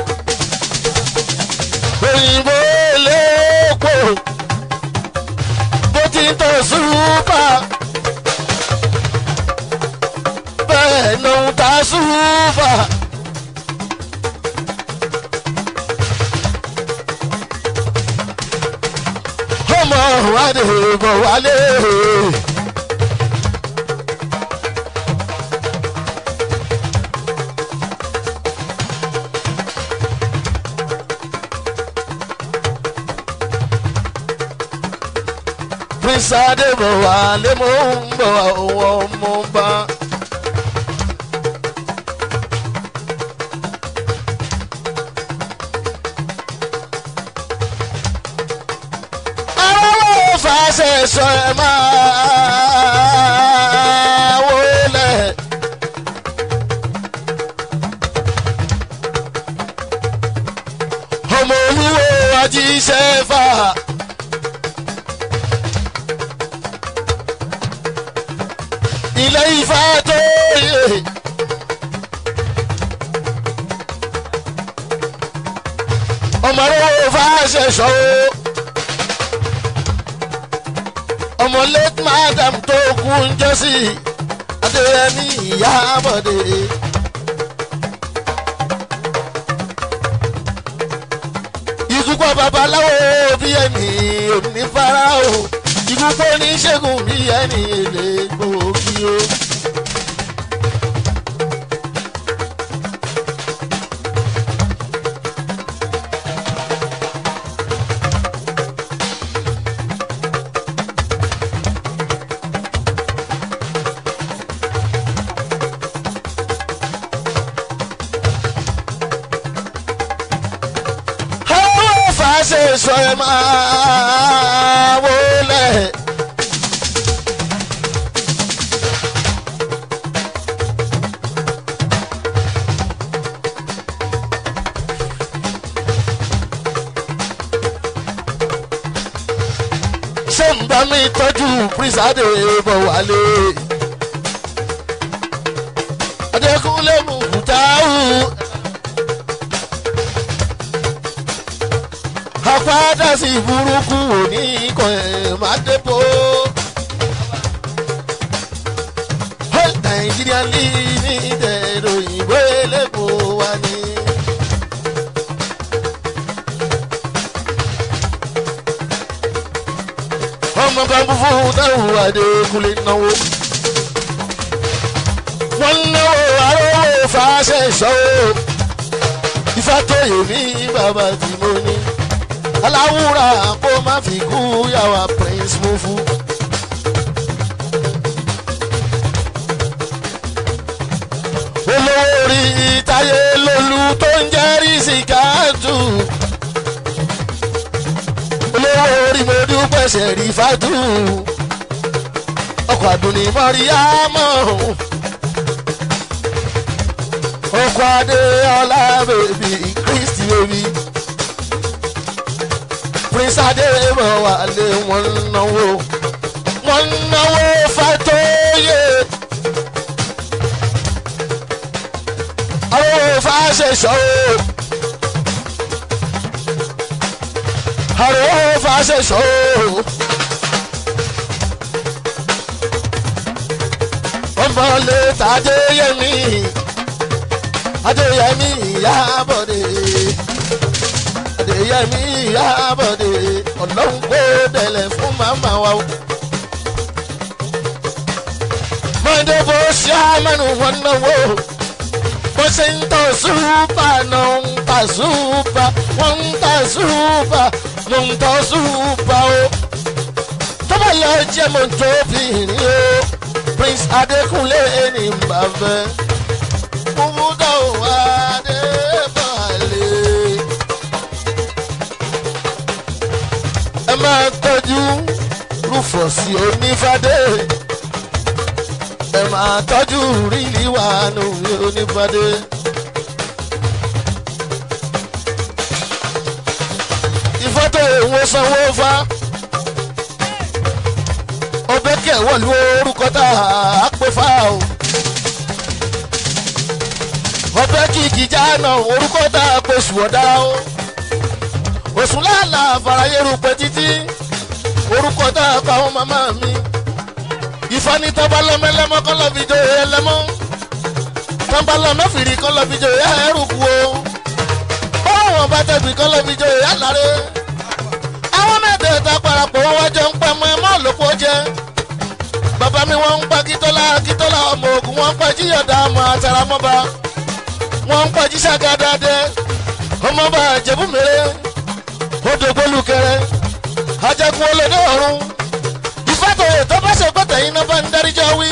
òyìnbó léèpo bó ti ń tọ́ súpà bẹ́ẹ̀ ló ń ta súpà. ọmọ wádìí bọ̀ wálé. prince adébọ̀wálé mo ń bọ̀ ọwọ́ mo bá. aráwọ̀ fàṣẹ sọ ẹ máa wọlé. ọmọ olúwo ajíṣẹ́ fà. ilé ifá tó yẹ. ọmọ rẹ̀ fà ṣẹ̀ṣọ́ o. ọmọ late madam tó kú ń jọ́sí adéyẹmí ìyá àbọ̀dé. ikú pọ̀ babaláwo bí ẹni onífárá o ikú pọ̀ oníṣègùn bí ẹni èlé gbòógì o. àwọn fàṣẹ sọ ẹ máa wọlé. ṣé ń bá mi tọ́jú prísàdé bọ̀ wálé. adékúnlé mú kútáwù. àpáda sí burúkú òní ikọ̀ ẹ̀ máa dépò. nàìjíríà ní ní ìdẹ̀rọ òyìnbó elépo wa ni. ọmọ bàbá fún táwọn adékúnlé náwó. wọ́n náwó arówó fàáṣẹ ìṣòwò. ifá tó yè mí bàbá tí mo ní aláwùrà kó má fi kú yàwá prince mufu. olówó orí táyé lolú tó ń jẹ́ rìsíkáàtù. olówó orí mo dúpẹ́ sẹ̀rí fàtú. ọkọ̀ àdùnní mọ́rí àmọ́. ọkọ̀ adé ọlá bèbí kristi bèbí prince adéwọ̀ wà lé wọn náwó wọn náwó fàtóyè àwọn fàṣẹṣọ àwọn fàṣẹṣọ mọ́lẹ̀ tàdéyẹmí adéyẹmí ìyábọ̀dé adéyẹmí ìyábọ̀dé ọlọ́run kó dẹ̀lẹ̀ fún màmá wa o. mọ̀ndé bó ṣe àmẹ́nu wọn náwó bó ṣe ń tọ́ súpà náà ń ta súpà wọ́n ń ta súpà ló ń tọ́ súpà o. tọ́ba lọ jẹ́ mọ́tò obìnrin o prince adékúnlé ní bàbá kúmúdà wà adébàlẹ̀. ẹ máa tọ́jú rúfọ̀sì onífàdé ẹ máa tọ́jú rílì wà nù onífàdé. ìfọ́tò èwo sanwó fa ọbẹ̀ kẹ̀ wọ̀lú orúkọ tá a pè fá o. ọbẹ̀ kìkì jáná orúkọ tá a pè sùwọ́dá o. òsùn láàlà àfàràyèrú pẹ́ títí orúkọ tá a pa àwọn màmá mi. ìfani tọ́ba lọ́mẹ́lẹ́mọ́ kọ́ lọ́ fi jòyè ẹlẹ́mọ́. tọ́ba lọ́mẹ́fìrí kọ́ lọ́ fi jòyè ẹrù kú o. báwọn bá tẹ̀gbì kọ́ lọ́ fi jòyè ẹ̀láre. àwọn mẹ́tẹ̀ẹ̀ta parapọ̀ wọ́n wájọ ń pẹ́ mọ́ ẹ mọ́ lóko jẹ́ bàbá mi wọ́n ń pa kítọ́lá kítọ́lá ọmọ ogun wọ́n ń pa jíyọ̀dá ọmọ àtàràmọ́ba wọ́n ń pa jíṣàgádádé ọmọọba àjẹbùmẹ́rẹ́ odògbólùkẹrẹ ajagun olódé ọ̀run ìfàtòyè tó bá ṣe gbọ́tẹ̀ yín náà bá ń dáríjọ́ wí.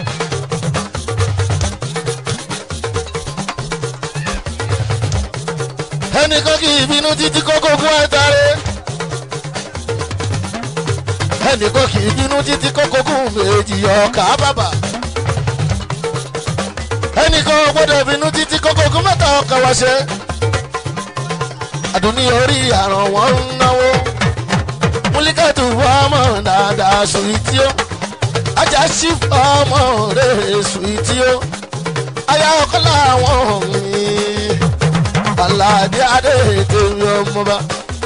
ẹnìkan kì í bínú títí kókó gún àtàrẹ ẹnìkan kì í bínú títí kókó gún méjì ọkà bàbà ẹnìkan ò gbọdọ̀ bínú títí kókó gún mẹ́ta ọkà wáṣẹ àdùnní orí àràn wọn ń náwó múlíkàtù ọmọ dáadáa sùwìtì ó ajá sí ọmọ rẹ̀ sùwìtì ó aya ọkọ làwọn mi aládé adé tèmi ọmọba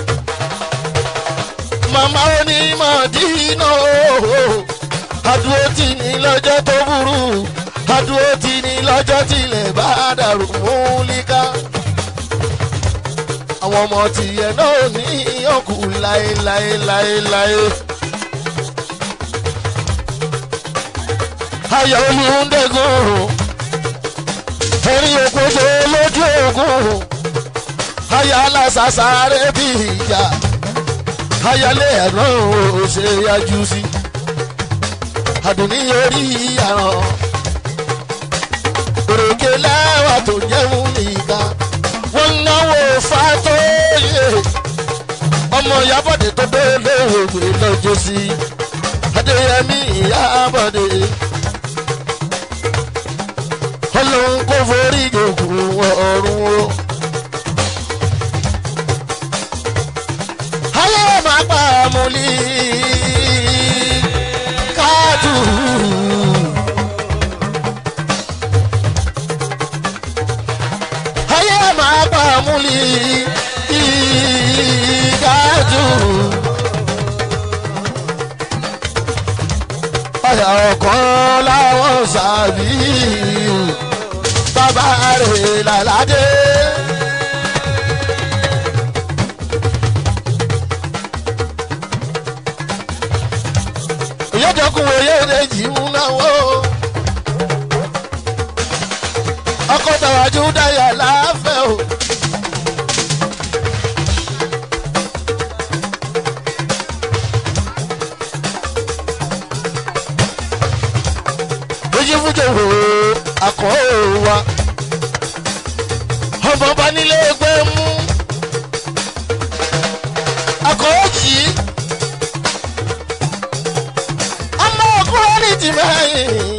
màmá onímọ̀ dínà ooo adúró tì ní lọ́jọ́ tó burú adúró tì ní lọ́jọ́ tilẹ̀ bá dàrú múlíkà àwọn ọmọ tìyẹ náà ní ọkù láéláéláéláé. ayọ̀ olùdẹ́gùn ẹ̀rí òkúta lójú ogun ayọ̀ alásàsáré bí ìjà ayálé ẹ̀rọ ṣe yájú sí àdùnní orí àràn òròkè lẹ́wà tó jẹun nìkan wọ́n náwó fàtóyè ọmọ ìyábọ̀dé tó délé òwe lọ́jọ́ sí adéyẹmí ìyábọ̀dé ọlọ́run kò forí jòkó ọ̀run o. ayé máa pa àmúlí káàtù. ayé máa pa àmúlí káàtù. ọ̀yà ọ̀kan láwọn sàbí bàbá rẹ̀ làládé. ìyẹ́dọ̀kùn òye èjì mú náwó. ọkọ̀ tàwájú dáyà láàfẹ́ o. ojú fújò wò akọ̀ wa. ọmọ bá nílé ẹgbẹ́ mú. akọ̀ jì í. ọmọ ọkùnrin ní ti mẹ́yìn.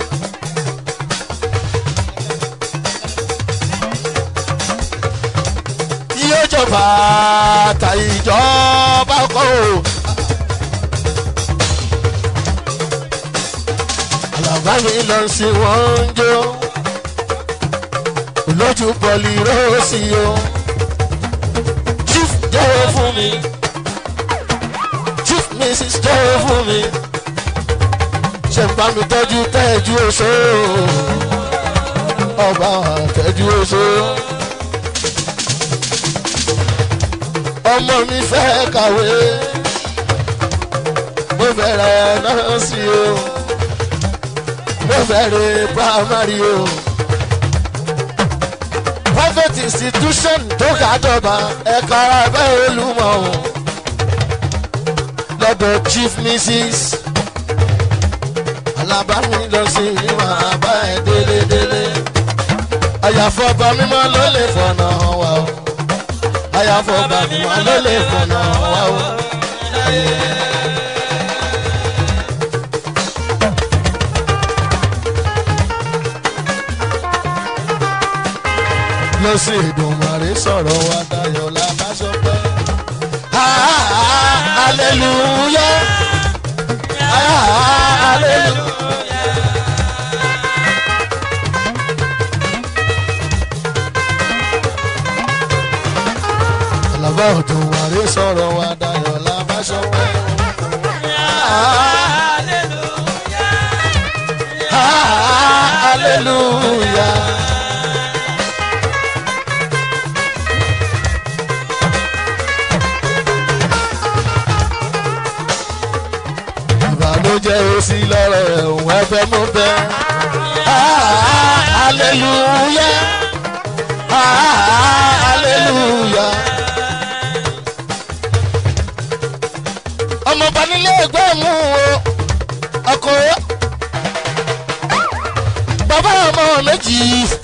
yóò jọba ta ìjọba kọ́ o. àlàbá mi lọ sí wọn ń jó lójú pọ̀lì rọ́ọ̀sì o. chief jẹ́wọ́ fún mi chief mrs jẹ́wọ́ fún mi ṣe ń bá mi tọ́jú tẹ́jú oṣó ọba tẹ́jú oṣó. ọmọ mi fẹ́ kàwé mo bẹ̀rẹ̀ nọ́ọ̀sì o mo bẹ̀rẹ̀ primary o private institution tó ga jọba ẹ̀ka abẹ́ olúmọ̀ o lọ́dọ̀ chief mrs alábàámi lọ sí máa bá ẹ délédélé àyàfọ́ ọba mímọ́ ló lè fọ̀nà wá o àyàfọ́ ọba mímọ́ ló lè fọ̀nà wá o. lọ sí ìdùnmọ̀rẹ́ sọ̀rọ̀ wa dayọ̀ lábàṣọpẹ́. hallelujah hallelujah. Àlàbà òdùnmọ̀rẹ́ sọ̀rọ̀ wa dayọ̀ lábàṣọpẹ́. hallelujah. ìbànújẹ́ òsì lọ́rọ̀ ẹ̀hún ẹgbẹ́ mú bẹ́. aleluya aleluya. ọmọọba nílé ẹgbẹ́ mú o ọkọ̀ bàbá ọmọ méjì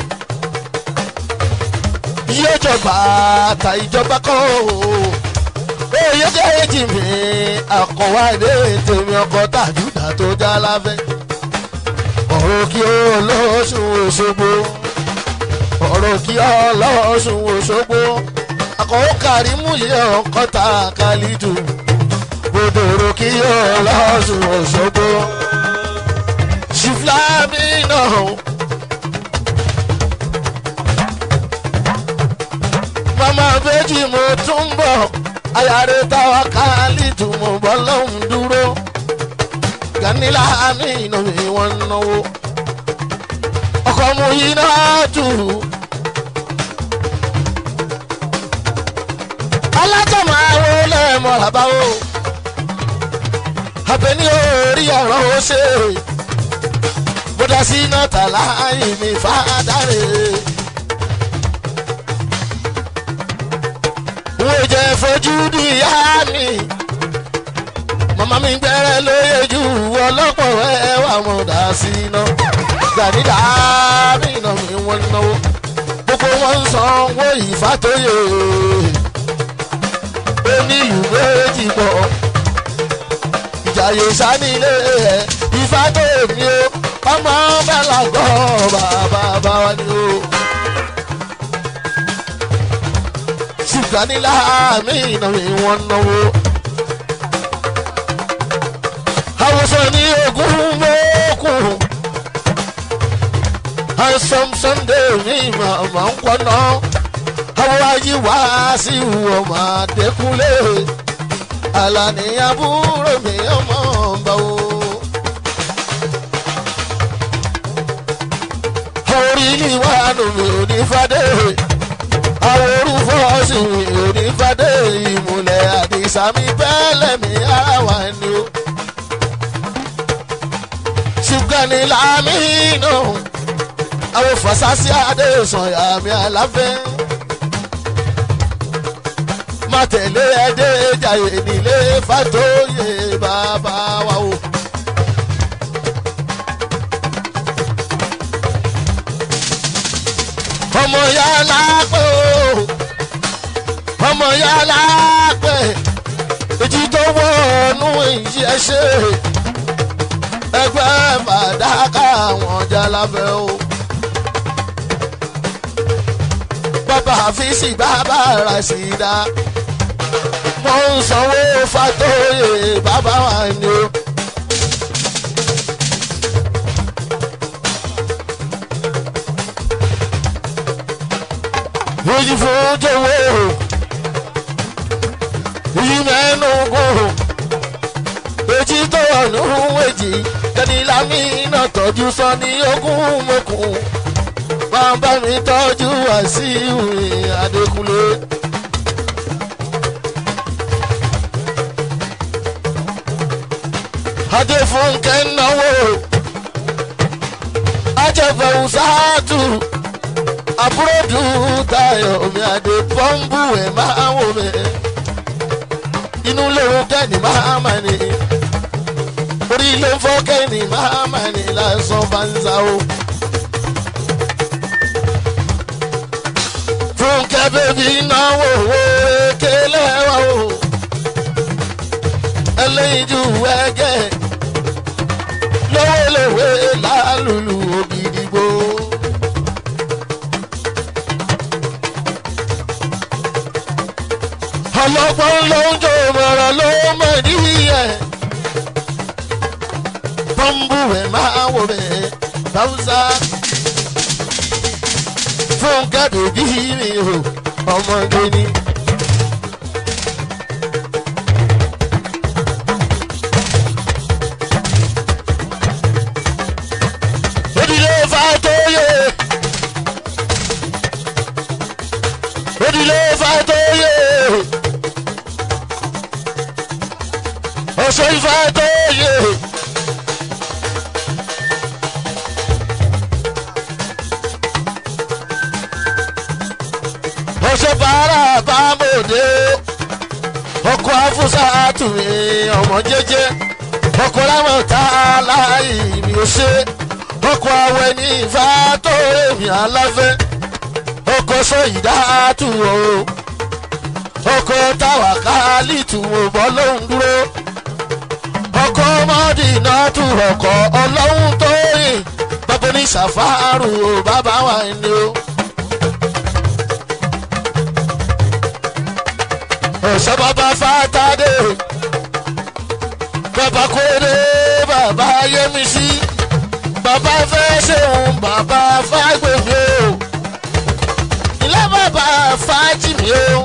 yóò jọba àtà ìjọba kọ́ o oyè kejì mi àkọwá èdè tèmi ọkọ tàjúdà tó já láfẹ́. ọ̀rọ̀ kí ọlọ́sùn òṣogbo ọ̀rọ̀ kí ọlọ́sùn òṣogbo àkọ́wọ́ kàrímù yẹ ọkọ tá a kálí jù gbòdòrò kí ọlọ́sùn òṣogbo. ṣìfìlámì náà. mama bẹ́jì mo tún bọ̀ ayáre táwa káálí tùmọ̀ bọ́ lọ́hùn dúró ganila mi iná mi wọ́n náwó ọkọ̀ mu yìí náà tù. alájọ máa wo lẹ́ẹ̀mọ́ làbáwò abẹ́ni orí ọ̀rọ̀ ó ṣe bódà sí iná tàlá ìmì fàdáre. wo jẹ fojú di ìyá mi màmá mi gbẹ́rẹ́ lóye ju ọlọ́pọ̀ ẹwà mọ̀ dá sí iná gbàdídà mí iná mi wọ́n náwó gbogbo wọn ń sanwó ìfàtóyè ó ní ìlú méjì pọ̀ ìjàyè sanilé ẹ̀ ìfàtóyè mi ó ọmọ bẹ́lá gbọ́ bàbá bá wa ni ó. ṣùgbọ́n láàmì iná mi wọ́n náwó. àwòsàn ní ogún mọ́kùn. handsome sunday mi màmá ń kọ́nà. àwọn ayé wá sí ọmọ àdékúnlé. àlàní àbúrò mi ọmọ ọba o. orí ni wàá nù mí ò ní fàdé àwọn orúfọ́ sì onífàdé ìmùlẹ̀ àdìsámi bẹ́ẹ̀lẹ̀ mi ara wà ní o. ṣùgbọ́n ní lámìnà àwọn fàṣásí adéṣàn àmì àláfẹ́. má tẹ̀lé ẹdẹ jàyè nílé fàtóyè bàbá wa o. ọmọ yàrá pé o ọmọ yàrá pé èjì tó wọnú ìyẹ́ ṣe ẹgbẹ́ fàdákà àwọn jalafẹ́ o. bàbá àfíìsì bàbá ràṣìdá wọ́n ń sanwó fàtóyè bàbá wa ni o. Oyi fún jọ̀wọ́ èyí mẹ́nu gùn èjì tó wà nínú èjì kẹ́ni lámìnà tọ́jú sọ ní ogún mọ́kùn máa bá mi tọ́jú Wàsíù Adékúnlé. Adéfúnkẹ́ náwó ajẹ́fẹ̀hún sáàtù àbúròdù Táyọ̀ mi àdé pọ́ńbù ẹ̀ máa wò mí inú lóhun kẹ́ni máa mà ní orí ló ń fọ́ kẹ́ni máa mà ní lásán bá ń sá o. Fúnkẹ́ bèbí náwó owó ekele wa o ẹlẹ́yinjú ẹgẹ́ lówólówé lálùlù ògidìgbò. ọlọ́gbọ́n ló ń jò mọ̀rọ̀ ló mọ̀ níyẹ̀. pọ́ńbù ẹ̀ máa wò bẹ́ẹ̀ báwùsà. Fúnkẹ́ bèbí mi o ọmọge ni. Odile Fatoye. Odile Fatoye. Ọ̀ṣọ́ Fatoye. Ọ̀ṣọ́ bàárà bámòdé. Ọkọ̀ afúnṣà àtúnmí ọmọ jẹ́jẹ́. Ọkọ̀ láwọn tá a láì mi ò ṣe ọkọ̀ awẹ ní ifá tó èmi aláfẹ́ ọkọ̀ sọ̀yìndá tù o ọkọ̀ táwa káálí tù o bọ́ lóhùn dúró ọkọ̀ mọ́dínà tù ọkọ̀ ọlọ́hun tó yìn bàbá ní sàfárù o bàbá wa ni o. ọ̀sẹ̀ bàbá fàtàdé bàbá kórè bàbá yẹmísí bàbá fẹ́ ṣeun bàbá fàgbèmí o ilé bàbá fàjìmí o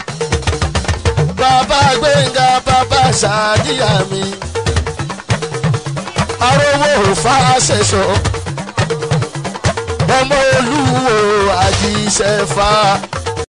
bàbá gbẹ̀ngà bàbá ṣàdíyà mi arówó fàṣẹṣọ ọmọ olúwo àjíṣẹfà